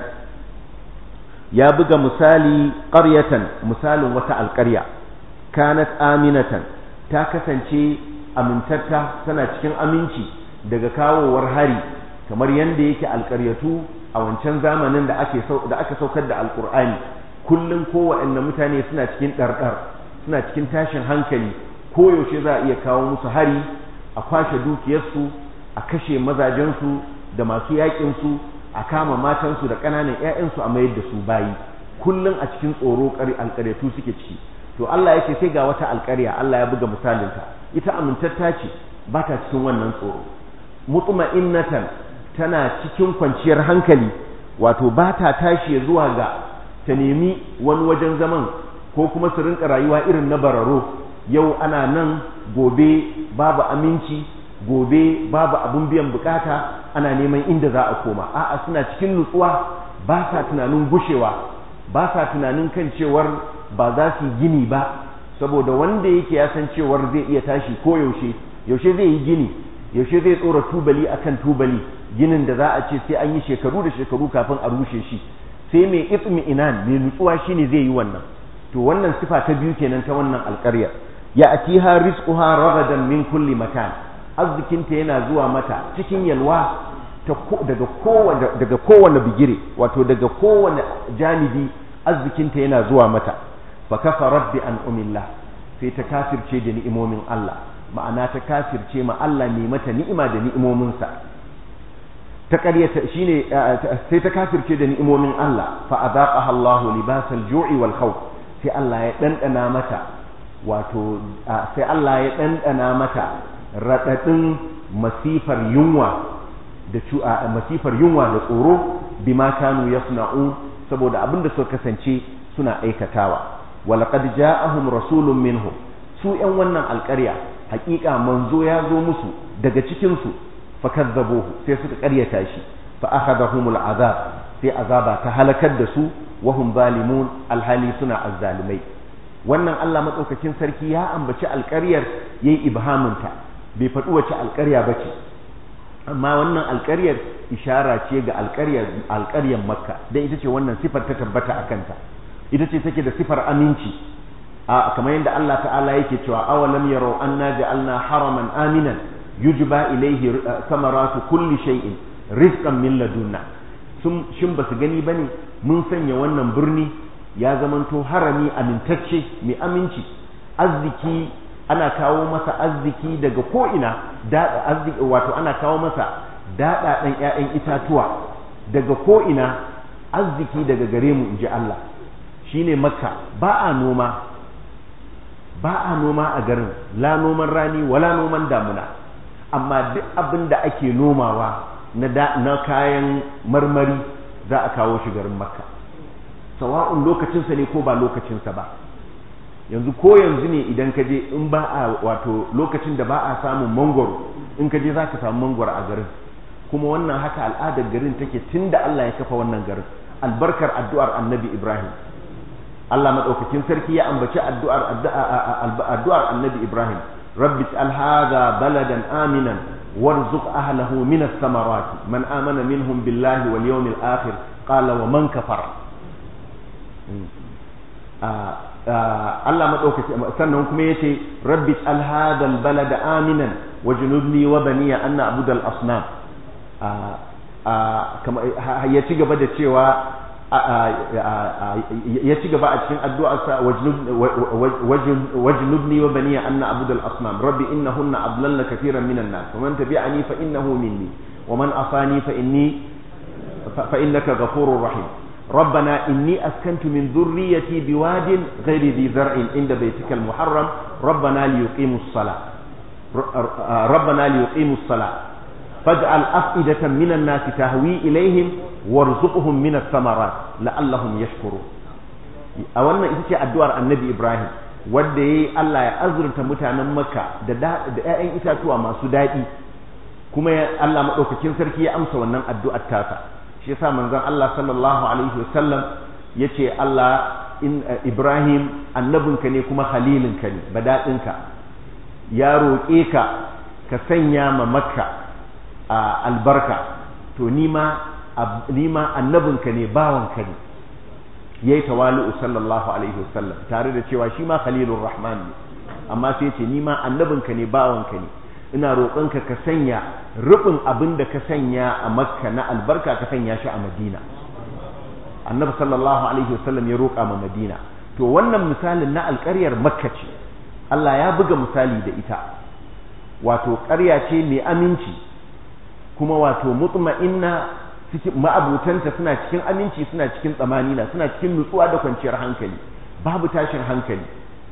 ya buga misali qaryatan misalin wata alƙarya kanat aminatan ta kasance amintatta tana cikin aminci daga kawowar hari kamar yadda yake alƙaryatu a wancan zamanin da ake da aka saukar da alƙur'ani kullum kowaɗanne mutane suna cikin ɗarɗar suna cikin tashin hankali koyaushe za a iya kawo musu hari a kwashe dukiyarsu a kashe mazajensu da masu yaƙinsu a kama matansu da ƙananan 'ya'yansu a mayar da su bayi kullum a cikin tsoro alƙaryatu suke ciki to Allah yake sai ga wata alƙarya Allah ya buga misalinta ita amintatta ce ba ta cikin wannan tsoro mutma'innatan tana cikin kwanciyar hankali wato ba ta tashi zuwa ga ta nemi wani wajen zaman ko kuma su rinka rayuwa irin na bararo yau ana nan gobe babu aminci gobe babu abun biyan bukata ana neman inda za a koma a'a suna cikin nutsuwa ba sa tunanin gushewa ba sa tunanin kan cewar ba za su gini ba saboda wanda yake ya san cewar zai iya tashi ko yaushe yaushe zai yi gini yaushe zai tsora tubali akan tubali ginin da za a ce sai an yi shekaru da shekaru kafin a rushe shi sai mai itmi inan mai nutsuwa shine zai yi wannan to wannan sifa ta biyu kenan ta wannan alƙarya ya atiha rizquha ragadan min kulli makan arzikinta yana zuwa mata cikin yalwa daga kowane daga kowane bigire wato daga kowane janibi arzikinta yana zuwa mata fa kafarat bi an umillah sai ta kafirce da ni'imomin Allah ma'ana ta kafirce ma Allah ne mata ni'ima da ni'imominsa ta ƙaryata shine sai ta kafirce da ni'imomin Allah fa adaqaha Allahu libasal ju'i wal khawf sai Allah ya dandana mata wato sai Allah ya dandana mata radadin masifar yunwa da masifar yunwa da tsoro bima kanu yasna'un saboda abinda suka kasance suna aikatawa walaqad ja'ahum rasulun minhum su yan wannan alƙarya haƙiƙa manzo ya zo musu daga cikin su fakazzabuhu sai suka ƙaryata shi fa akhadahumul azab sai azaba ta halakar da su wa hum zalimun alhali suna azzalimai wannan Allah madaukakin sarki ya ambaci alƙaryar yayi ibhaminta bai faɗi wace alƙarya bace amma wannan alƙaryar ishara ce ga alƙaryar alƙaryar makka dan ita ce wannan sifar ta tabbata a kanta ita ce take da sifar aminci a kamar yadda Allah ta'ala yake cewa awalam yaro anna ja'alna haraman aminan yujba ilayhi samaratu kulli shay'in rizqan min ladunna sun shin basu gani bane mun sanya wannan birni ya zamanto harami amintacce mai aminci arziki ana kawo masa arziki daga ko'ina daɗa arziki wato ana kawo masa daɗaɗen ‘ya'yan itatuwa daga ko'ina arziki daga gare mu in ji Allah shi ne makka ba a noma ba a noma a garin la noman rani wala noman damuna amma duk abin da ake nomawa na kayan marmari za a kawo shi garin makka sawa'un lokacinsa ne ko ba lokacinsa ba yanzu ko yanzu ne idan ka je in ba a wato lokacin da ba a samun mangoro in ka je za ka samu mangoro a garin kuma wannan haka al'adar garin take tun da Allah ya kafa wannan garin albarkar addu'ar annabi Ibrahim Allah maɗaukakin sarki ya ambaci addu'ar addu'ar annabi Ibrahim rabbi ij'al hadha baladan aminan warzuq ahlahu min ath-thamarati man amana minhum billahi wal yawmil akhir qala wa man kafara Allah madaukaki sannan kuma yace rabbi ij'al hadha al-balada aminan wajnubni wa baniya an na'budu al-asnam ya ci gaba da cewa ya ci gaba a cikin addu'arsa wajnubni wa baniya an na'budu al-asnam rabbi innahunna adlalna katiran minan nas wa man tabi'ani fa innahu minni wa man asani fa inni fa innaka ghafurur rahim ربنا إني أسكنت من ذريتي بواد غير ذي زرع عند بيتك المحرم ربنا ليقيموا الصلاة ربنا ليقيموا الصلاة فاجعل أفئدة من الناس تهوي إليهم وارزقهم من الثمرات لعلهم يشكرون أولا إذا الدوار النبي إبراهيم wadda ya yi Allah ya azurta mutanen Makka da ‘ya'yan itatuwa masu daɗi kuma Allah maɗaukakin sarki ya amsa wannan addu'ar tasa shi yasa manzon Allah sallallahu alaihi wasallam ya ce Allah in Ibrahim annabinka ne kuma halilinka ne badaɗinka ya roƙe ka ka sanya ma Makka a albarka to nima nima annabinka ne bawanka ne yayi tawali'u sallallahu alaihi wasallam tare da cewa shi ma khalilur rahman ne amma sai ce nima annabinka ne bawanka ne ina roƙonka ka sanya rufin abin da ka sanya a makka na albarka ka sanya shi a madina annabi sallallahu alaihi wasallam ya roƙa ma madina to wannan misalin na alƙaryar makka ce Allah ya buga misali da ita wato ƙarya ce mai aminci kuma wato mutma'inna cikin ma'abutanta suna cikin aminci suna cikin tsamanina suna cikin nutsuwa da kwanciyar hankali babu tashin hankali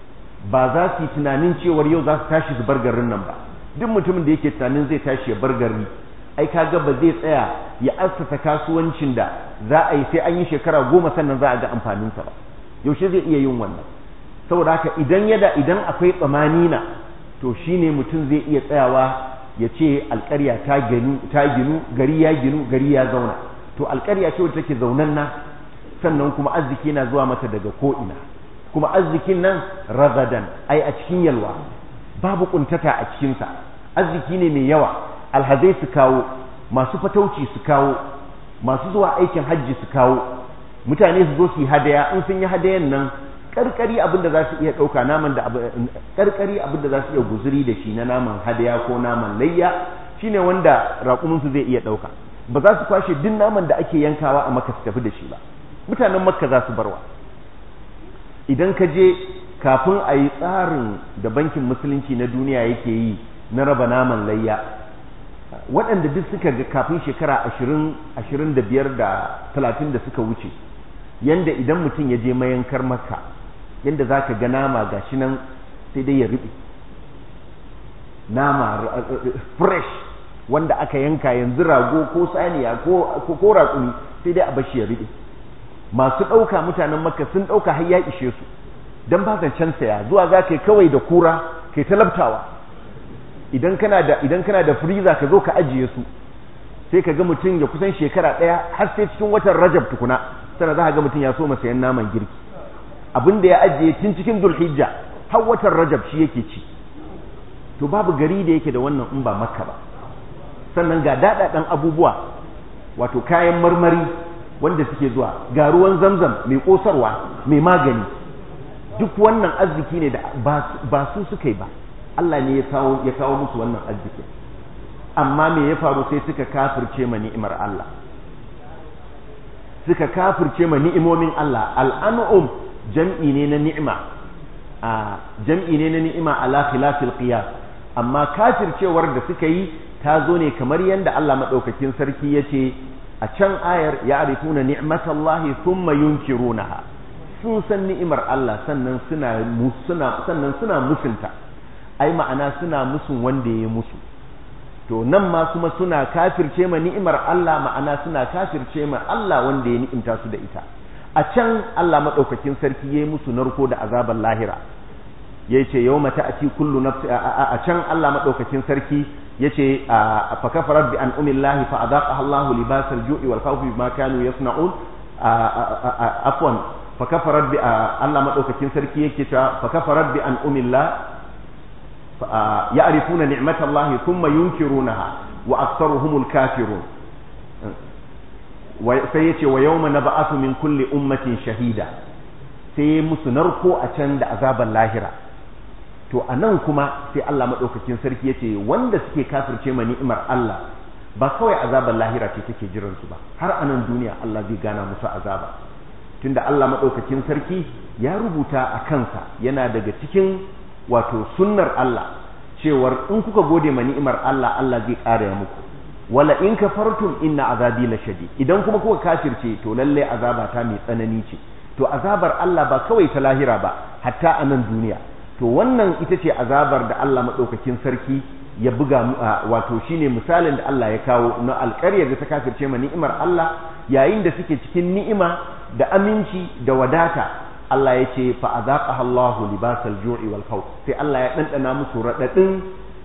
ba za su yi tunanin cewar yau za su tashi su bar garin nan ba duk mutumin da yake tunanin zai tashi ya bar gari ai kaga ba zai tsaya ya assasa kasuwancin da za a yi sai an yi shekara goma sannan za a ga amfaninsa ba yaushe zai iya yin wannan saboda haka idan yada idan akwai tsamanina to shine mutum zai iya tsayawa ya ce alƙarya ta ginu ta ginu gari ya ginu gari ya zauna to alƙarya ce wadda take zaunan na sannan kuma arziki na zuwa mata daga ko'ina kuma arzikin nan ragadan ai a cikin yalwa babu kuntata a cikinsa arziki ne mai yawa alhazai su kawo masu fatauci su kawo masu zuwa aikin hajji su kawo mutane su zo su yi hadaya in sun yi hadayan nan karkari abin da za su iya ɗauka naman da karkari abin da za su iya guzuri da shi na naman hadaya ko naman layya shine wanda raƙuminsu zai iya ɗauka ba za su kwashe duk naman da ake yankawa a maka su tafi da shi ba mutanen makka za su barwa idan ka je kafin a yi tsarin da bankin musulunci na duniya yake yi na raba naman layya waɗanda duk suka ga kafin shekara ashirin ashirin da biyar da talatin da suka wuce yanda idan mutum ya je mayankar maka yanda za ka ga nama ga shi nan sai dai ya riɓe nama fresh wanda aka yanka yanzu rago ko saniya ko raƙumi sai dai a bashi ya riɓe masu ɗauka mutanen maka sun ɗauka har ya ishe su don ba zancen saya zuwa za ka yi kawai da kura kai talabtawa idan kana da idan kana da freezer ka zo ka ajiye su sai ka ga mutum ya kusan shekara ɗaya har sai cikin watan rajab tukuna sana za ka ga mutum ya so sayan naman girki abin da ya ajiye tun cikin zulhijja har watan rajab shi yake ci to babu gari da yake da wannan in ba makka ba sannan ga daɗaɗɗen abubuwa wato kayan marmari wanda suke zuwa ga ruwan zamzam mai ƙosarwa mai magani duk wannan arziki ne da ba su suka yi ba Allah ne ya kawo ya kawo musu wannan arziki amma me ya faru sai suka kafirce ma ni'imar Allah suka kafirce ma ni'imomin Allah al'an'um jam'i ne na ni'ima a jam'i ne na ni'ima ala khilafil qiyas amma kafircewar da suka yi ta zo ne kamar yadda Allah madaukakin sarki yace a can ayar ya arifuna ni'matallahi thumma yunkirunaha sun san ni'imar Allah sannan suna suna sannan suna musunta ai ma'ana suna musun wanda ya musu to nan ma kuma suna kafirce ma ni'imar Allah ma'ana suna kafirce ma Allah wanda ya ni'imta su da ita a can Allah madaukakin sarki yayi musu narko da azabar lahira yace yawma ta'ti kullu nafsi a can Allah madaukakin sarki yace fa kafarat bi an umillahi fa adaqaha Allah libasal ju'i wal khawfi bima kanu yasna'un afwan fa kafarat bi Allah madaukakin sarki yake ta fa kafarat bi an umillah ya'rifuna ni'matallahi thumma yunkirunaha wa aktharuhumul kafirun sai yace wa yawma nab'athu min kulli ummatin shahida sai musu narko a can da azaban lahira to anan kuma sai Allah madaukakin sarki yace wanda suke kafirce ma ni'imar Allah ba kawai azaban lahira ce take jiran su ba har anan duniya Allah zai gana musu azaba tunda Allah madaukakin sarki ya rubuta a kansa yana daga cikin wato sunnar Allah cewar in kuka gode ma ni'imar Allah Allah zai ƙara ya muku wala in kafartum inna azabi la shadid idan kuma kuka kafirce to lalle azaba ta mai tsanani ce to azabar Allah ba kawai ta lahira ba hatta a nan duniya to wannan ita ce azabar da Allah madaukakin sarki ya buga wato shine misalin da Allah ya kawo na alƙaryar da ta kafirce ma ni'imar Allah yayin da suke cikin ni'ima da aminci da wadata Allah ya ce fa azaqaha Allahu libasal ju'i wal khawf sai Allah ya dandana musu radadin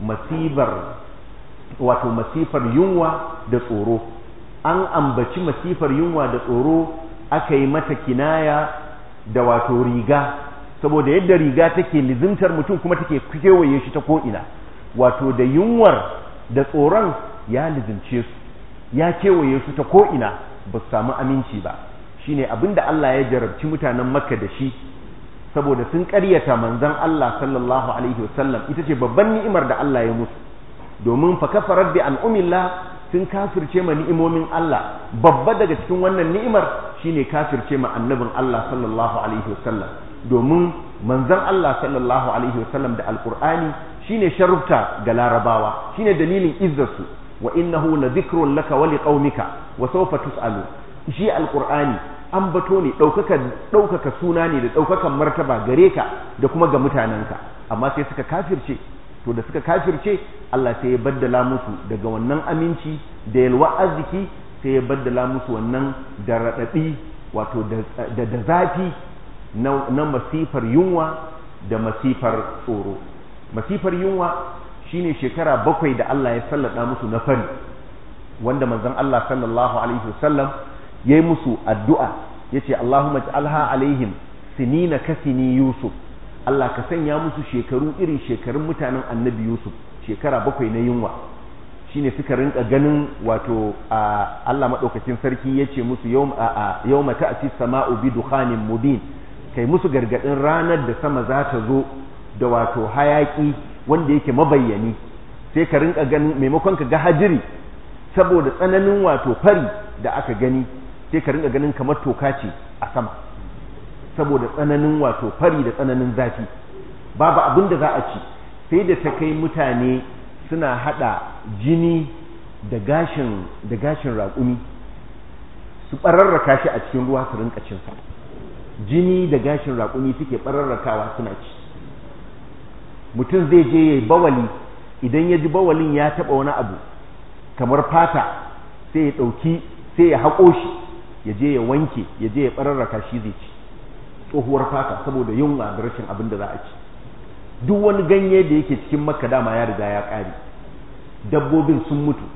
masibar wato masifar yunwa da tsoro an ambaci masifar yunwa da tsoro aka yi mata kinaya da wato riga saboda yadda riga take lizimtar mutum kuma take kewaye shi ta ko'ina wato da yunwar da tsoron ya lizimce su ya kewaye su ta ko'ina ba su samu aminci ba shine abinda Allah ya jarabci mutanen makka da shi saboda sun ƙaryata manzon Allah sallallahu alaihi wasallam ita ce babban ni'imar da Allah ya musu domin fa kafarar bi an'umillah sun kafirce ma ni'imomin Allah babba daga cikin wannan ni'imar shine kafirce ma annabin Allah sallallahu alaihi wasallam domin manzon Allah sallallahu alaihi wasallam da alqur'ani shine sharufta ga larabawa shine dalilin izzarsu wa innahu la dhikrun laka wa liqaumika wa sawfa tus'alu shi alqur'ani an bato ne ɗaukaka ɗaukaka suna ne da ɗaukakan martaba gare ka da kuma ga mutanenka amma sai suka kafirce to da suka kafirce Allah sai ya baddala musu daga wannan aminci da yalwa arziki sai ya baddala musu wannan da raɗaɗi wato da da zafi na masifar yunwa da masifar tsoro masifar yunwa shine shekara bakwai da Allah ya sallada musu na fari wanda manzon Allah sallallahu alaihi wasallam yayi musu addu'a yace Allahumma ij'alha alaihim sinina kasini Yusuf Allah ka sanya musu shekaru irin shekarun mutanen Annabi Yusuf shekara bakwai na yunwa shine suka rinka ganin wato Allah madaukakin sarki yace musu yawma ta'ti sama'u bi dukhanin mubin kai musu gargadin ranar da sama za ta zo da wato hayaki wanda yake mabayyani sai ka rinka ganin maimakon ka ga hajiri saboda tsananin wato fari da aka gani sai ka rinka ganin kamar toka ce a sama saboda tsananin wato fari da tsananin zafi babu abin da za a ci sai da ta kai mutane suna hada jini da gashin da gashin raƙumi su ɓararraka shi a cikin ruwa su rinka cinsa jini da gashin raƙumi suke ɓararrakawa suna ci mutum zai je ya yi bawali idan ya ji bawalin ya taɓa wani abu kamar fata sai ya ɗauki sai ya haƙo shi ya je ya wanke ya je ya ɓararraka shi zai ci tsohuwar fata saboda yunwa da rashin abin da za a ci duk wani ganye da yake cikin makka dama ya riga ya ƙare dabbobin sun mutu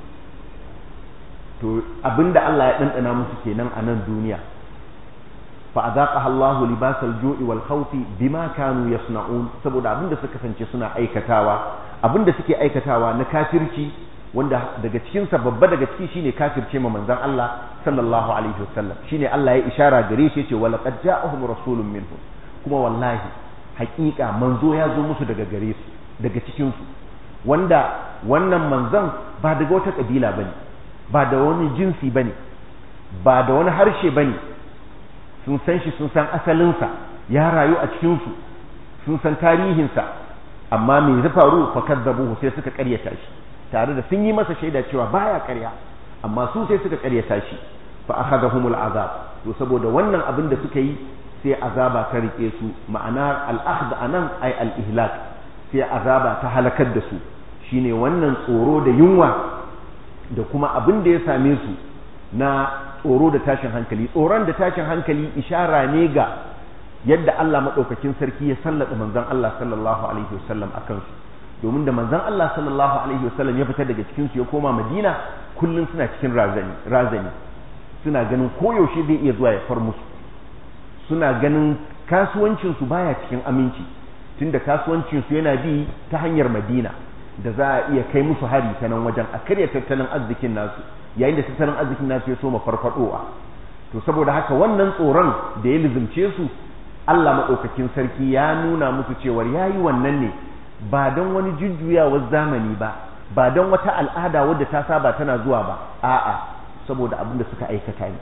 to abin da Allah ya ɗanɗana musu kenan a nan duniya fa azaqaha Allahu libasal ju'i wal khawfi bima kanu yasna'un saboda abin da suka kasance suna aikatawa abin da suke aikatawa na kafirci wanda daga cikinsa babba daga ciki shine kafirce ma manzon Allah sallallahu alaihi wasallam shine Allah ya ishara gare shi yace wala qad ja'ahum rasulun minhum kuma wallahi haƙiƙa manzo ya zo musu daga gare su daga cikin su wanda wannan manzon ba daga wata kabila bane ba da wani jinsi bane ba da wani harshe bane sun san shi sun san asalinsa ya rayu a cikin su sun san tarihinsa amma me ya faru fa kadzabuhu sai suka karyata shi tare da sun yi masa shaida cewa baya karya amma su sai suka karyata shi fa akhadahumul azab to saboda wannan abin da suka yi sai azaba ta rike su ma'ana al-akhd anan ay al-ihlak sai azaba ta halakar da su shine wannan tsoro da yunwa da kuma abin da ya same su na tsoro da tashin hankali tsoron da tashin hankali ishara ne ga yadda Allah madaukakin sarki ya sallata manzon Allah sallallahu alaihi wasallam akan su domin da manzon Allah sallallahu alaihi wasallam ya fita daga cikin su ya koma Madina kullum suna cikin razani razani suna ganin koyaushe zai iya zuwa ya far musu suna ganin kasuwancin su baya cikin aminci tunda kasuwancin su yana bi ta hanyar Madina da za a iya kai musu hari ta nan wajen a karya tattalin arzikin nasu yayin da tattalin arzikin nasu ya soma farfadowa to saboda haka wannan tsoron da ya lizimce su Allah maɗaukakin sarki ya nuna musu cewar ya yi wannan ne ba don wani jujjuyawar zamani ba ba don wata al'ada wadda ta saba tana zuwa ba a'a saboda abin da suka aikata ne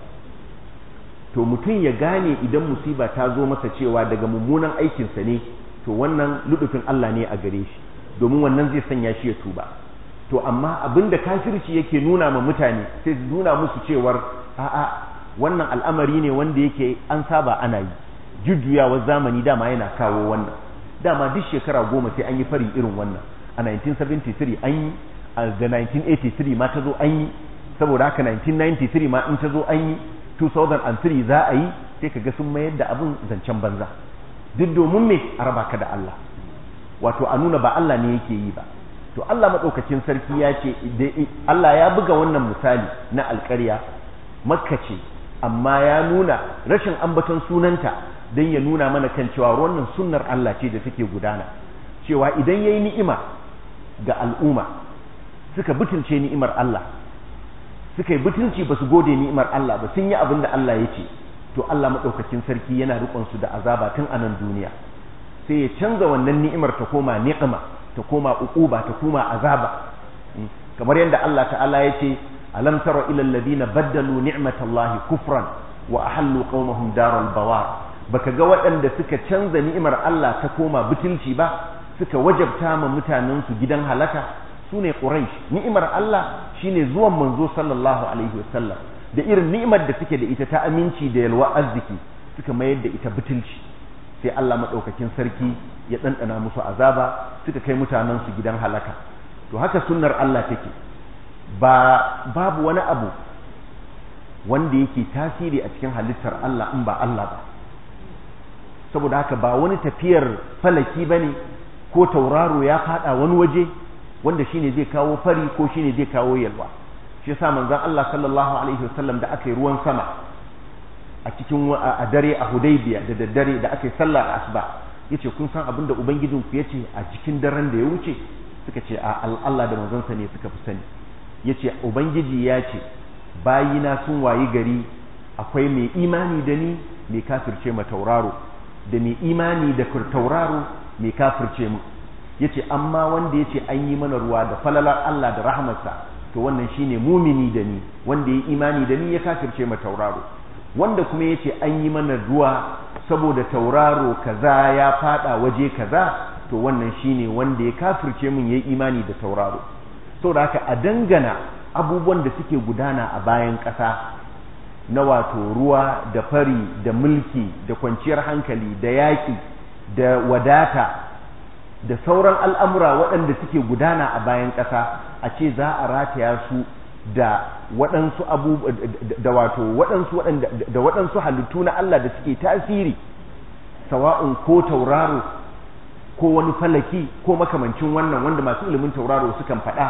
to mutum ya gane idan musiba ta zo masa cewa daga mummunan aikinsa ne to wannan ludufin Allah ne a gare shi domin wannan zai sanya shi ya tuba to amma abin da kafirci yake nuna ma mutane sai su nuna musu cewar a'a wannan al'amari ne wanda yake an saba ana yi jujjuyawar zamani dama yana kawo wannan dama duk shekara goma sai an yi fari irin wannan a 1973 an yi da 1983 ma ta zo an yi saboda haka 1993 ma in ta zo an yi 2003 za a yi sai ka ga sun mayar da abin zancen banza duk domin me a raba ka da Allah wato a nuna ba Allah ne yake yi ba to Allah maɗaukakin sarki ya ce Allah ya buga wannan misali na alƙarya makka ce amma ya nuna rashin ambaton sunanta don ya nuna mana kan cewa wannan sunnar Allah ce da take gudana cewa idan ya yi ni'ima ga al'umma suka butulce ni'imar Allah suka yi butulci ba su gode ni'imar Allah ba sun yi abin da Allah ya ce to Allah maɗaukakin sarki yana riƙon su da azaba tun a nan duniya sai ya canza wannan ni'imar ta koma ni'ima ta koma uquba ta koma azaba kamar yadda Allah ta'ala ya ce alam tara ila alladhina baddalu ni'matallahi kufran wa ahallu qaumahum daral bawar baka ga waɗanda suka canza ni'imar Allah ta koma butulci ba suka wajabta ma mutanen su gidan halaka sune quraish ni'imar Allah shine zuwan manzo sallallahu alaihi wasallam da irin ni'imar da suke da ita ta aminci da yalwa arziki suka mayar da ita butulci sai Allah madaukakin sarki ya ɗanɗana musu azaba suka kai mutanen su gidan halaka to haka sunnar Allah take ba babu wani abu wanda yake tasiri a cikin halittar Allah in ba Allah ba saboda haka ba wani tafiyar falaki bane ko tauraro ya fada wani waje wanda shine zai kawo fari ko shine zai kawo yalwa shi yasa manzon Allah sallallahu alaihi wasallam da aka yi ruwan sama a cikin a dare a Hudaybiya da daddare da aka yi sallar asuba yace kun san abinda ubangijinku yace a cikin daren da ya wuce suka ce a Allah da manzonsa ne suka fi sani yace ubangiji ya ce bayina sun wayi gari akwai mai imani da ni mai kafirce ma tauraro da mai imani da tauraro mai kafirce mu yace amma wanda yace an yi mana ruwa da falalar Allah da rahmarsa to wannan shine mumini da ni wanda ya imani da ni ya kafirce ma tauraro wanda kuma yace an yi mana ruwa saboda tauraro kaza ya fada waje kaza to wannan shine wanda ya kafirce mun yayi imani da tauraro saboda haka a dangana abubuwan da suke gudana a bayan ƙasa na wato ruwa da fari da mulki da kwanciyar hankali da yaƙi da wadata da sauran al'amura waɗanda suke gudana a bayan ƙasa a ce za a rataya su da waɗansu abu da wato waɗansu da waɗansu halittu na Allah da suke tasiri sawa'un ko tauraro ko wani falaki ko makamancin wannan wanda masu ilimin tauraro sukan faɗa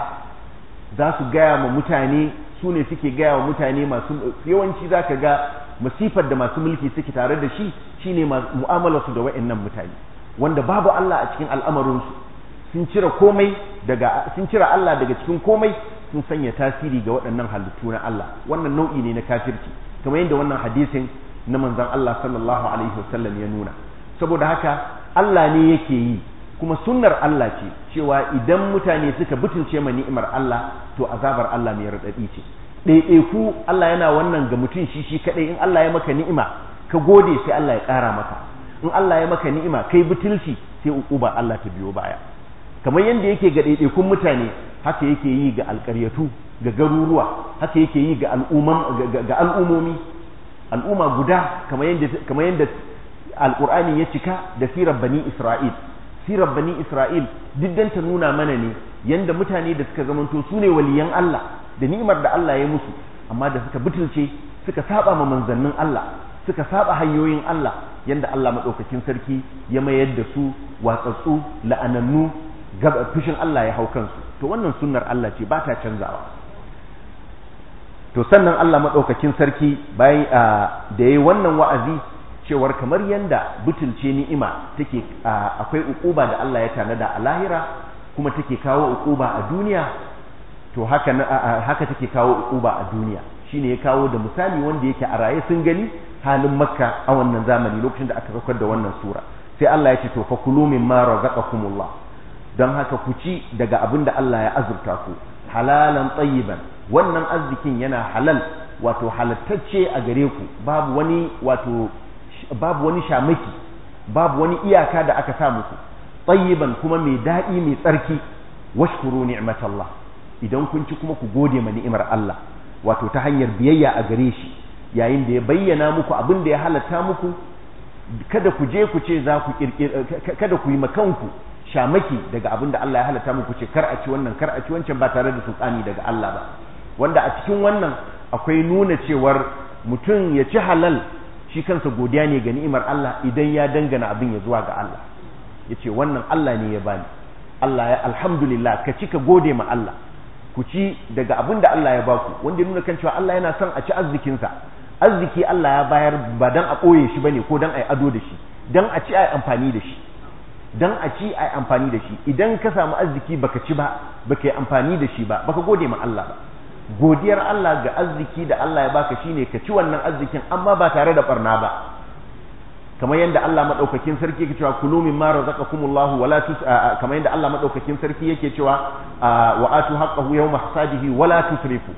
za su gaya ma mutane su ne suke gaya wa mutane masu yawanci za ka ga masifar da masu mulki suke tare da shi shine mu'amalarsu da wa'annan mutane wanda babu Allah a cikin al'amarinsu sun cire komai daga sun cire Allah daga cikin komai sun sanya tasiri ga waɗannan halittu na Allah wannan nau'i ne na kafirci kamar yadda wannan hadisin na manzon Allah sallallahu alaihi wasallam ya nuna saboda haka Allah ne yake yi kuma sunnar Allah ce cewa idan mutane suka butulce ma ni'imar Allah to azabar Allah mai raɗaɗi ce ɗaiɗaiku Allah yana wannan ga mutum shi shi kaɗai in Allah ya maka ni'ima ka gode sai Allah ya ƙara maka in Allah ya maka ni'ima kai butulci sai uquba Allah ta biyo baya kamar yadda yake ga ɗaiɗaikun mutane haka yake yi ga alƙaryatu ga garuruwa haka yake yi ga ga al'umomi al'umma guda kamar yadda kamar yadda alƙur'ani ya cika da sirar bani Isra'il sirar bani Isra'il duk dan ta nuna mana ne yanda mutane da suka zamanto su ne waliyan Allah da ni'imar da Allah ya musu amma da suka butulce suka saba ma manzannin Allah suka saba hanyoyin Allah yanda Allah madaukakin sarki ya mayar da su watsatsu la'anannu fushin Allah ya hau kansu to wannan sunnar Allah ce ba ta canzawa to sannan Allah madaukakin sarki bayan da yayi wannan wa'azi cewar kamar yanda butulce ni'ima take akwai ukuba da Allah ya tanada a lahira kuma take kawo ukuba a duniya to haka haka take kawo ukuba a duniya shine ya kawo da misali wanda yake a raye sun gani halin makka a wannan zamani lokacin da aka saukar da wannan sura sai Allah ya ce to fakulu mimma razaqakumullah don haka ku ci daga abin da Allah ya azurta ku halalan tayyiban wannan arzikin yana halal wato halattacce a gare ku babu wani wato babu wani shamaki babu wani iyaka da aka sa muku tayyiban kuma mai daɗi mai tsarki washkuru ni'matallah idan kun ci kuma ku gode ma ni'imar Allah wato ta hanyar biyayya a gare shi yayin da ya bayyana muku abin da ya halatta muku kada ku je ku ce za ku kada ku yi makanku shamaki daga abin da Allah ya halatta muku ce kar a ci wannan kar a ci wancan ba tare da sultani daga Allah ba wanda a cikin wannan akwai nuna cewar mutum ya ci halal shi kansa godiya ne ga ni'imar Allah idan ya dangana abin ya zuwa ga Allah ya ce wannan Allah ne ya bani Allah ya alhamdulillah ka ci ka gode ma Allah ku ci daga abin da Allah ya baku wanda ya nuna kan cewa Allah yana son a ci arzikinsa arziki Allah ya bayar ba dan a ɓoye shi bane ko dan a yi ado da shi dan a ci a yi amfani da shi dan a ci a yi amfani da shi idan ka samu arziki baka ci ba baka yi amfani da shi ba baka gode ma Allah ba godiyar Allah ga arziki da Allah ya baka shine ka ci wannan arzikin amma ba tare da barna ba kamar yadda Allah madaukakin sarki yake cewa kulu mimma razaqakumullahu wala tus kamar yadda Allah madaukakin sarki yake cewa wa atu haqqahu yawma hasadihi wala tusrifu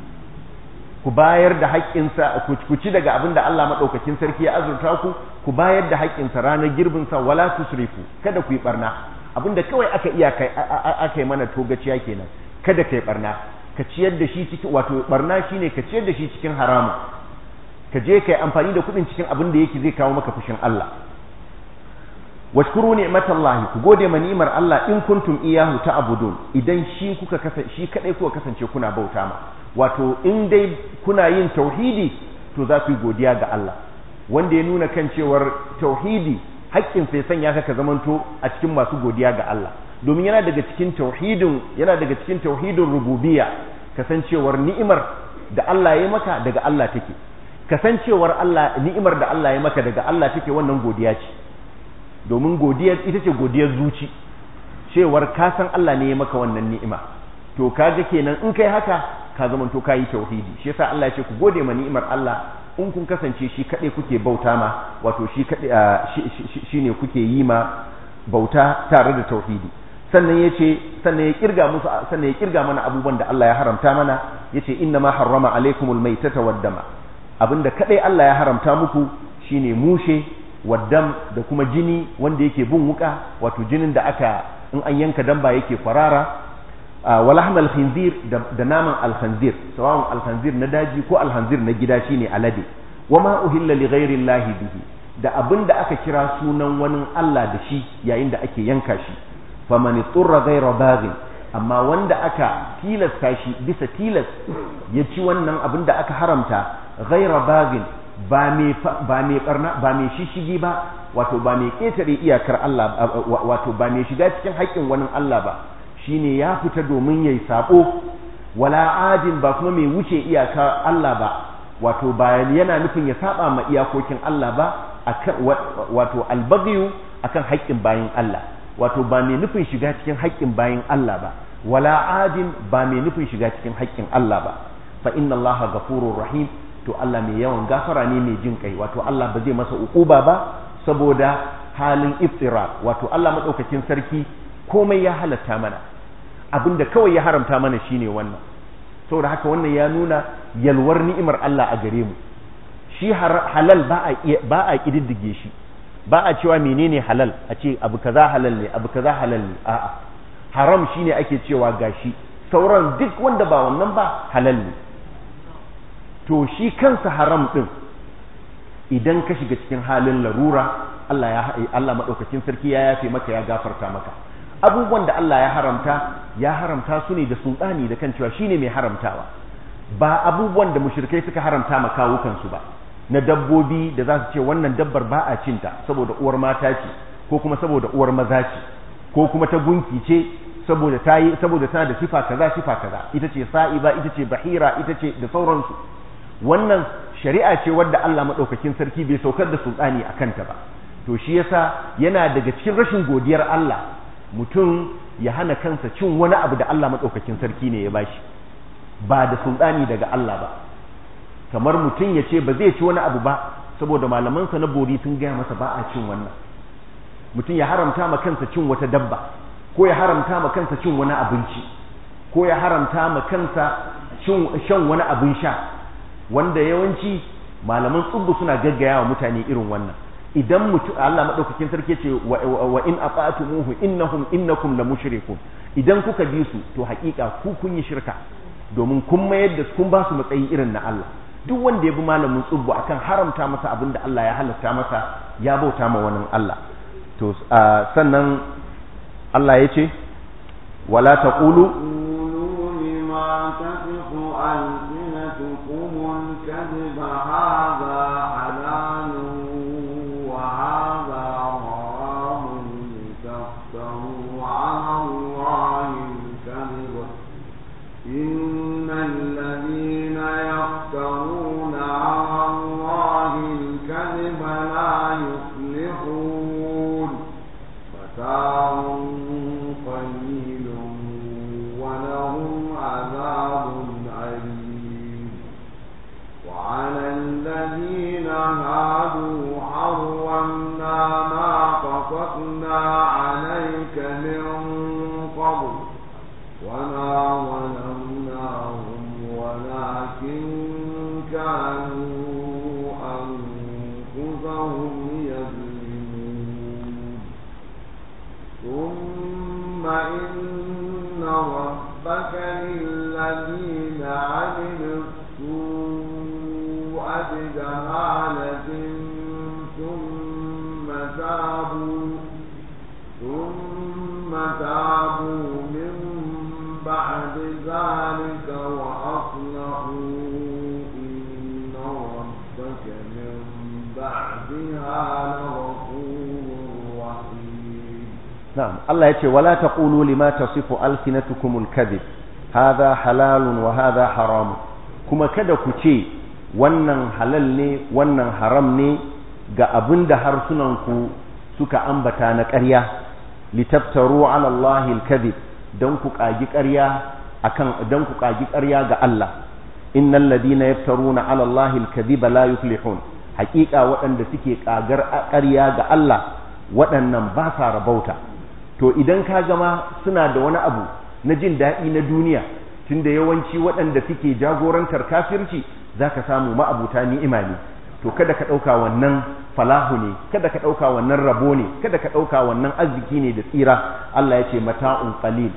ku bayar da haƙƙinsa ku ci daga abin da Allah madaukakin sarki ya azurta ku ku bayar da haƙƙinsa ranar girbin sa wala tusrifu kada ku yi barna abinda kawai aka iya kai aka yi mana togaciya kenan kada kai barna ka ciyar da shi cikin wato barna shine ka ciyar da shi cikin haramun ka je kai amfani da kuɗin cikin abin da yake zai kawo maka fushin Allah washkuru ni'matallahi ku gode ma ni'imar Allah in kuntum iyahu ta'budun idan shi kuka kasance shi kadai kuka kasance kuna bauta ma wato in dai kuna yin tauhidi to za ku yi godiya ga Allah wanda ya nuna kan cewar tauhidi haƙƙin sai sanya ka ka zamanto a cikin masu godiya ga Allah domin yana daga cikin tauhidin yana daga cikin tauhidin rububiyya kasancewar ni'imar da Allah ya maka daga Allah take kasancewar Allah ni'imar da Allah ya maka daga Allah take wannan godiya ce domin godiya ita ce godiyar zuci cewar ka san Allah ne ya maka wannan ni'ima to kaga kenan in kai haka ka zamanto kayi tauhidi shi yasa Allah ya ce ku gode ma ni'imar Allah in kun kasance shi kaɗai kuke bauta ma wato shi kaɗai shi ne kuke yi ma bauta tare da tauhidi sannan ya ce sannan ya kirga musu sannan ya kirga mana abubuwan da Allah ya haramta mana ya ce inna ma harrama alaikumul maitata waddama abinda kaɗai Allah ya haramta muku shine mushe waddam da kuma jini wanda yake bin wuka wato jinin da aka in an yanka damba yake kwarara walahmal khinzir da naman alkhanzir sawa'un alkhanzir na daji ko alkhanzir na gida shine alade wama uhilla li ghairi llahi bihi da abin da aka kira sunan wani Allah da shi yayin da ake yanka shi faman turra ghaira baghin amma wanda aka tilasta shi bisa tilas ya ci wannan abin da aka haramta ghaira baghin ba mai ba mai barna ba mai shishigi ba wato ba mai ketare iyakar Allah wato ba mai shiga cikin haƙƙin wani Allah ba shine ya fita domin yayi sabo wala adin ba kuma mai wuce iyaka Allah ba wato ba yana nufin ya saba ma iyakokin Allah ba akan wato albaghiyu akan haƙƙin bayin Allah wato ba mai nufin shiga cikin haƙƙin bayin Allah ba wala adin ba mai nufin shiga cikin haƙƙin Allah ba fa inna Allah ghafurur rahim to Allah mai yawan gafara ne mai jin kai wato Allah ba zai masa uquba ba saboda halin iftira wato Allah madaukakin sarki komai ya halatta mana abinda kawai ya haramta mana shine wannan saboda haka wannan ya nuna yalwar ni'imar Allah a gare mu shi halal ba a ba a kididdige shi ba a cewa menene halal a ce abu kaza halal ne abu kaza halal ne a'a haram shine ake cewa gashi sauran duk wanda ba wannan ba halal ne to shi kansa haram din idan ka shiga cikin halin larura Allah ya Allah madaukakin sarki ya yafe maka ya gafarta maka abubuwan da Allah ya haramta ya haramta su ne da sultani da kan cewa shine mai haramtawa ba abubuwan da mushrikai suka haramta ma kawukan su ba na dabbobi da za su ce wannan dabbar ba a cinta saboda uwar mata ce ko kuma saboda uwar maza ce ko kuma ta gunki ce saboda ta yi saboda tana da sifa kaza sifa kaza ita ce sa'iba ita ce bahira ita ce da sauransu wannan shari'a ce wadda Allah madaukakin sarki bai saukar da sultani a kanta ba to shi yasa yana daga cikin rashin godiyar Allah mutum ya hana kansa cin wani abu da Allah madaukakin sarki ne ya bashi ba da sultani daga Allah ba kamar mutum ya ce ba zai ci wani abu ba saboda malamansa na bori sun gaya masa ba a cin wannan mutum ya haramta ma kansa cin wata dabba ko ya haramta ma kansa cin wani abinci ko ya haramta ma kansa shan wani abin sha wanda yawanci malaman tsubbu suna gaggaya wa mutane irin wannan idan mutum Allah madaukakin sarki ce wa in ata'tumuhu innahum innakum la mushrikun idan kuka bi su to hakika ku kun yi shirka domin kun mayar da kun ba su matsayi irin na Allah duk wanda ya bi malamin tsubbu akan haramta masa abin da Allah ya halatta masa ya bauta ma wani Allah to sannan Allah ya ce wala taqulu ألسنتكم الكذب هذا حلال وهذا حرام لتفتروا على الله الكذب إن الذين يفترون على الله الكذب لا يفلحون متاع قليل ولهم عذاب أليم وعلى الذين هادوا حرمنا ما قصصنا عليك من قبل وما ظلمناهم ولكن كانوا أنفسهم يظلمون ثم إن ربك للذين عملوا السوء بجهالة ثم تابوا ثم تابوا من بعد ذلك وأصلحوا إن ربك من بعدها لغفور رحيم نعم الله يقول ولا تقولوا لما تصف ألسنتكم الكذب هذا حلال وهذا حرام kuma kada ku ce wannan halal ne wannan haram ne ga abin da harsunanku suka ambata na ƙarya litaftaru ala Allahi al-kadhib dan ku kagi ƙarya akan dan ku kagi ƙarya ga Allah innal ladina yaftaruna ala Allahi al-kadhiba la yuflihun haƙiƙa waɗanda suke kagar ƙarya ga Allah waɗannan ba sa rabauta to idan ka gama suna da wani abu na jin daɗi na duniya tunda yawanci waɗanda suke jagorantar kafirci zaka samu ma'abuta ni'ima ne to kada ka ɗauka wannan falahu ne kada ka ɗauka wannan rabo ne kada ka ɗauka wannan arziki ne da tsira Allah ya ce mata'un qalil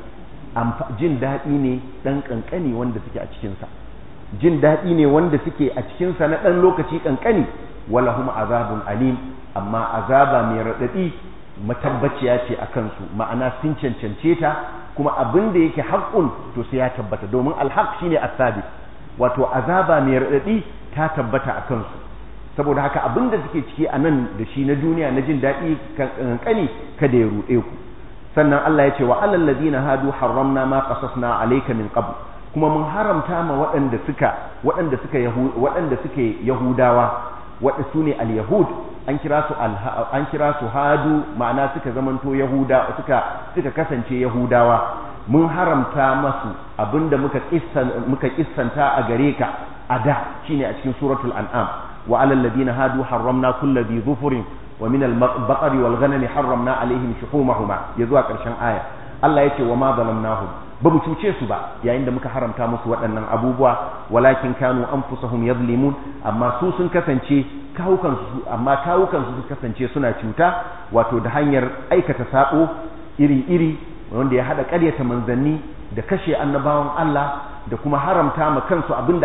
jin daɗi ne ɗan ƙanƙani wanda suke a cikinsa jin daɗi ne wanda suke a cikinsa na ɗan lokaci ƙanƙani walahum azabun alim amma azaba mai raɗaɗi matabbaciya ce a kansu ma'ana sun cancance ta kuma abin da yake haƙƙun to sai ya tabbata domin alhaq shine as-sabit wato azaba mai raɗaɗi ta tabbata a kansu saboda haka abin da suke ciki a nan da shi na duniya na jin daɗi kankani kada ya ruɗe ku sannan Allah ya ce wa alal ladina hadu harramna ma qasasna alayka min qabl kuma mun haramta ma waɗanda suka waɗanda suka waɗanda suke yahudawa waɗanda su ne al-yahud an kira su an kira su hadu ma'ana suka zamanto yahuda suka suka kasance yahudawa mun haramta masu abinda muka kissan muka kissanta a gare ka a da shine a cikin suratul an'am wa alal ladina hadu harramna kulli dhi dhufurin wa min al-baqari wal ghanami harramna alaihim shuhumahuma ya zuwa karshen aya Allah yace wa ma zalamnahum ba mu cuce su ba yayin da muka haramta musu waɗannan abubuwa walakin kanu anfusahum yadhlimun amma su sun kasance kawukan su amma kawukan su kasance suna cuta wato da hanyar aikata sabo iri-iri wanda ya hada ƙaryata manzanni da kashe annabawan Allah da kuma haramta ma kansu abinda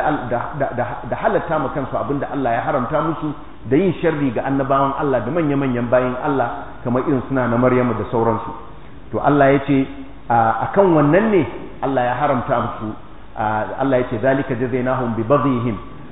da halatta ma kansu abinda Allah ya haramta musu da yin sharri ga annabawan Allah da manya-manyan bayin Allah kamar irin suna na Maryamu da sauransu to Allah ya ce akan wannan ne Allah ya haramta musu Allah ya ce zalika jazainahum bi baghihim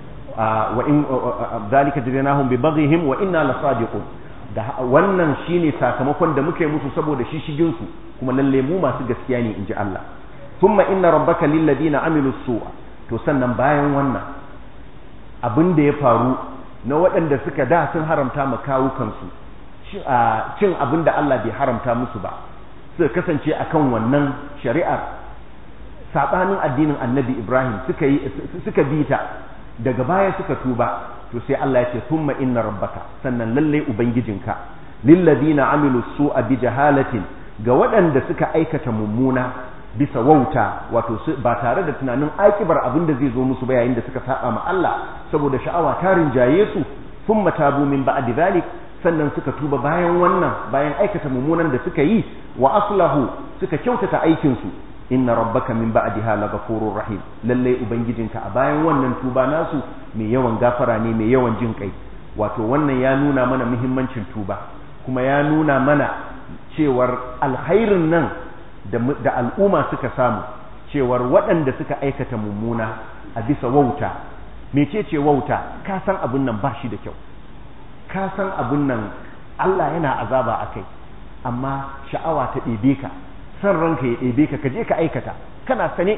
wa in zalika jazainahum bi baghihim wa inna lasadiqun da wannan shine sakamakon da muke musu saboda shishigin su kuma lalle mu masu gaskiya ne inji Allah thumma inna rabbaka lil ladina amilu su'a to sannan bayan wannan abin da ya faru na waɗanda suka da sun haramta ma kawukansu cin abin da Allah bai haramta musu ba suka kasance akan wannan shari'ar saɓanin addinin annabi Ibrahim suka yi suka bi ta daga baya suka tuba to sai Allah ya ce thumma inna rabbaka sannan lalle ubangijinka lilladina amilu su'a bi jahalatin ga waɗanda suka aikata mummuna bisa wauta wato ba tare da tunanin akibar abin da zai zo musu ba yayin da suka saba ma Allah saboda sha'awa ta rinjaye su thumma tabu min ba'di dhalik sannan suka tuba bayan wannan bayan aikata mummunan da suka yi wa aslahu suka kyautata aikin su inna rabbaka min ba'diha laghafurur rahim lalle ubangijinka a bayan wannan tuba nasu mai yawan gafara ne mai yawan jin kai wato wannan ya nuna mana muhimmancin tuba kuma ya nuna mana cewar alkhairin nan da al'umma suka samu cewar waɗanda suka aikata mummuna a bisa wauta mecece wauta ka san abin nan ba shi da kyau ka san abin nan Allah yana azaba a kai amma sha'awa ta ɗebe ka san ranka ya ɗebe ka ka je ka aikata kana sane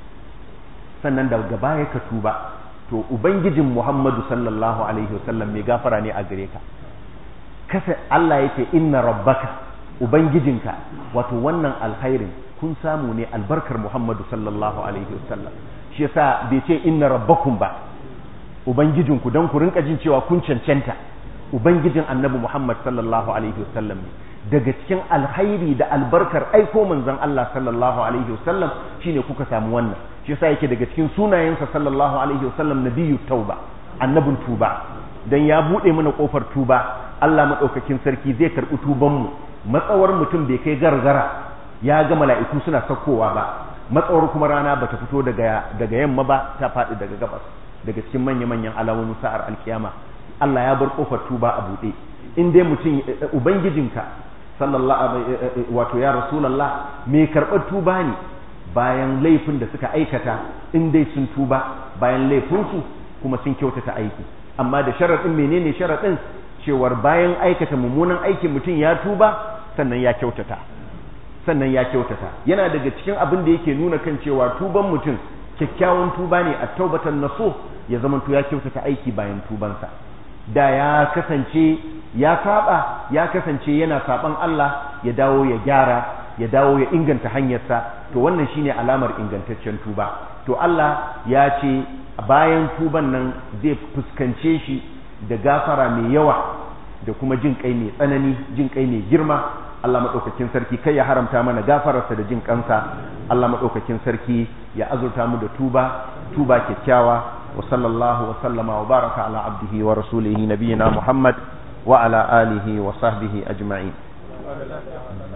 sannan daga baya ka tuba to ubangijin Muhammadu sallallahu alaihi wasallam mai gafara ne a gare ka kasa Allah yake inna rabbaka ubangijinka wato wannan alkhairin kun samu ne albarkar Muhammadu sallallahu alaihi wasallam shi yasa bai ce inna rabbakum ba ubangijinku dan ku rinka jin cewa kun cancanta ubangijin annabi Muhammad sallallahu alaihi wasallam ne daga cikin alkhairi da albarkar aiko manzon Allah sallallahu alaihi wasallam shine kuka samu wannan shi yasa yake daga cikin sunayensa sallallahu alaihi wasallam nabiyyu tauba annabin tuba dan ya bude mana kofar tuba Allah madaukakin sarki zai karbi tuban mu matsawar mutum bai kai gargara ya ga mala'iku suna sakkowa ba matsawar kuma rana bata fito daga daga yamma ba ta faɗi daga gabas daga cikin manya-manyan alamomin sa'ar alkiyama Allah ya bar kofar tuba a buɗe in dai mutum ubangijinka sallallahu wato ya rasulullah mai karɓar tuba ne bayan laifin da suka aikata in dai sun tuba bayan laifinsu kuma sun kyautata aiki amma da sharaɗin menene sharaɗin cewar bayan aikata mummunan aikin mutum ya tuba sannan ya kyautata sannan ya kyautata yana daga cikin abin da yake nuna kan cewa tuban mutum kyakkyawan tuba ne a taubatan naso ya zamanto ya kyautata aiki bayan tubansa da ya kasance ya saba ya kasance yana saban Allah ya dawo ya gyara ya dawo ya inganta hanyarsa to wannan shine alamar ingantaccen tuba to Allah ya ce bayan tuban nan zai fuskance shi da gafara mai yawa da kuma jin kai mai tsanani jin kai mai girma Allah maɗaukakin sarki kai ya haramta mana gafararsa da jin kansa Allah maɗaukakin sarki ya azurta mu da tuba tuba kyakkyawa wa sallallahu wa sallama wa baraka ala abdihi wa rasulihi nabiyina Muhammad wa ala alihi wa sahbihi ajma'in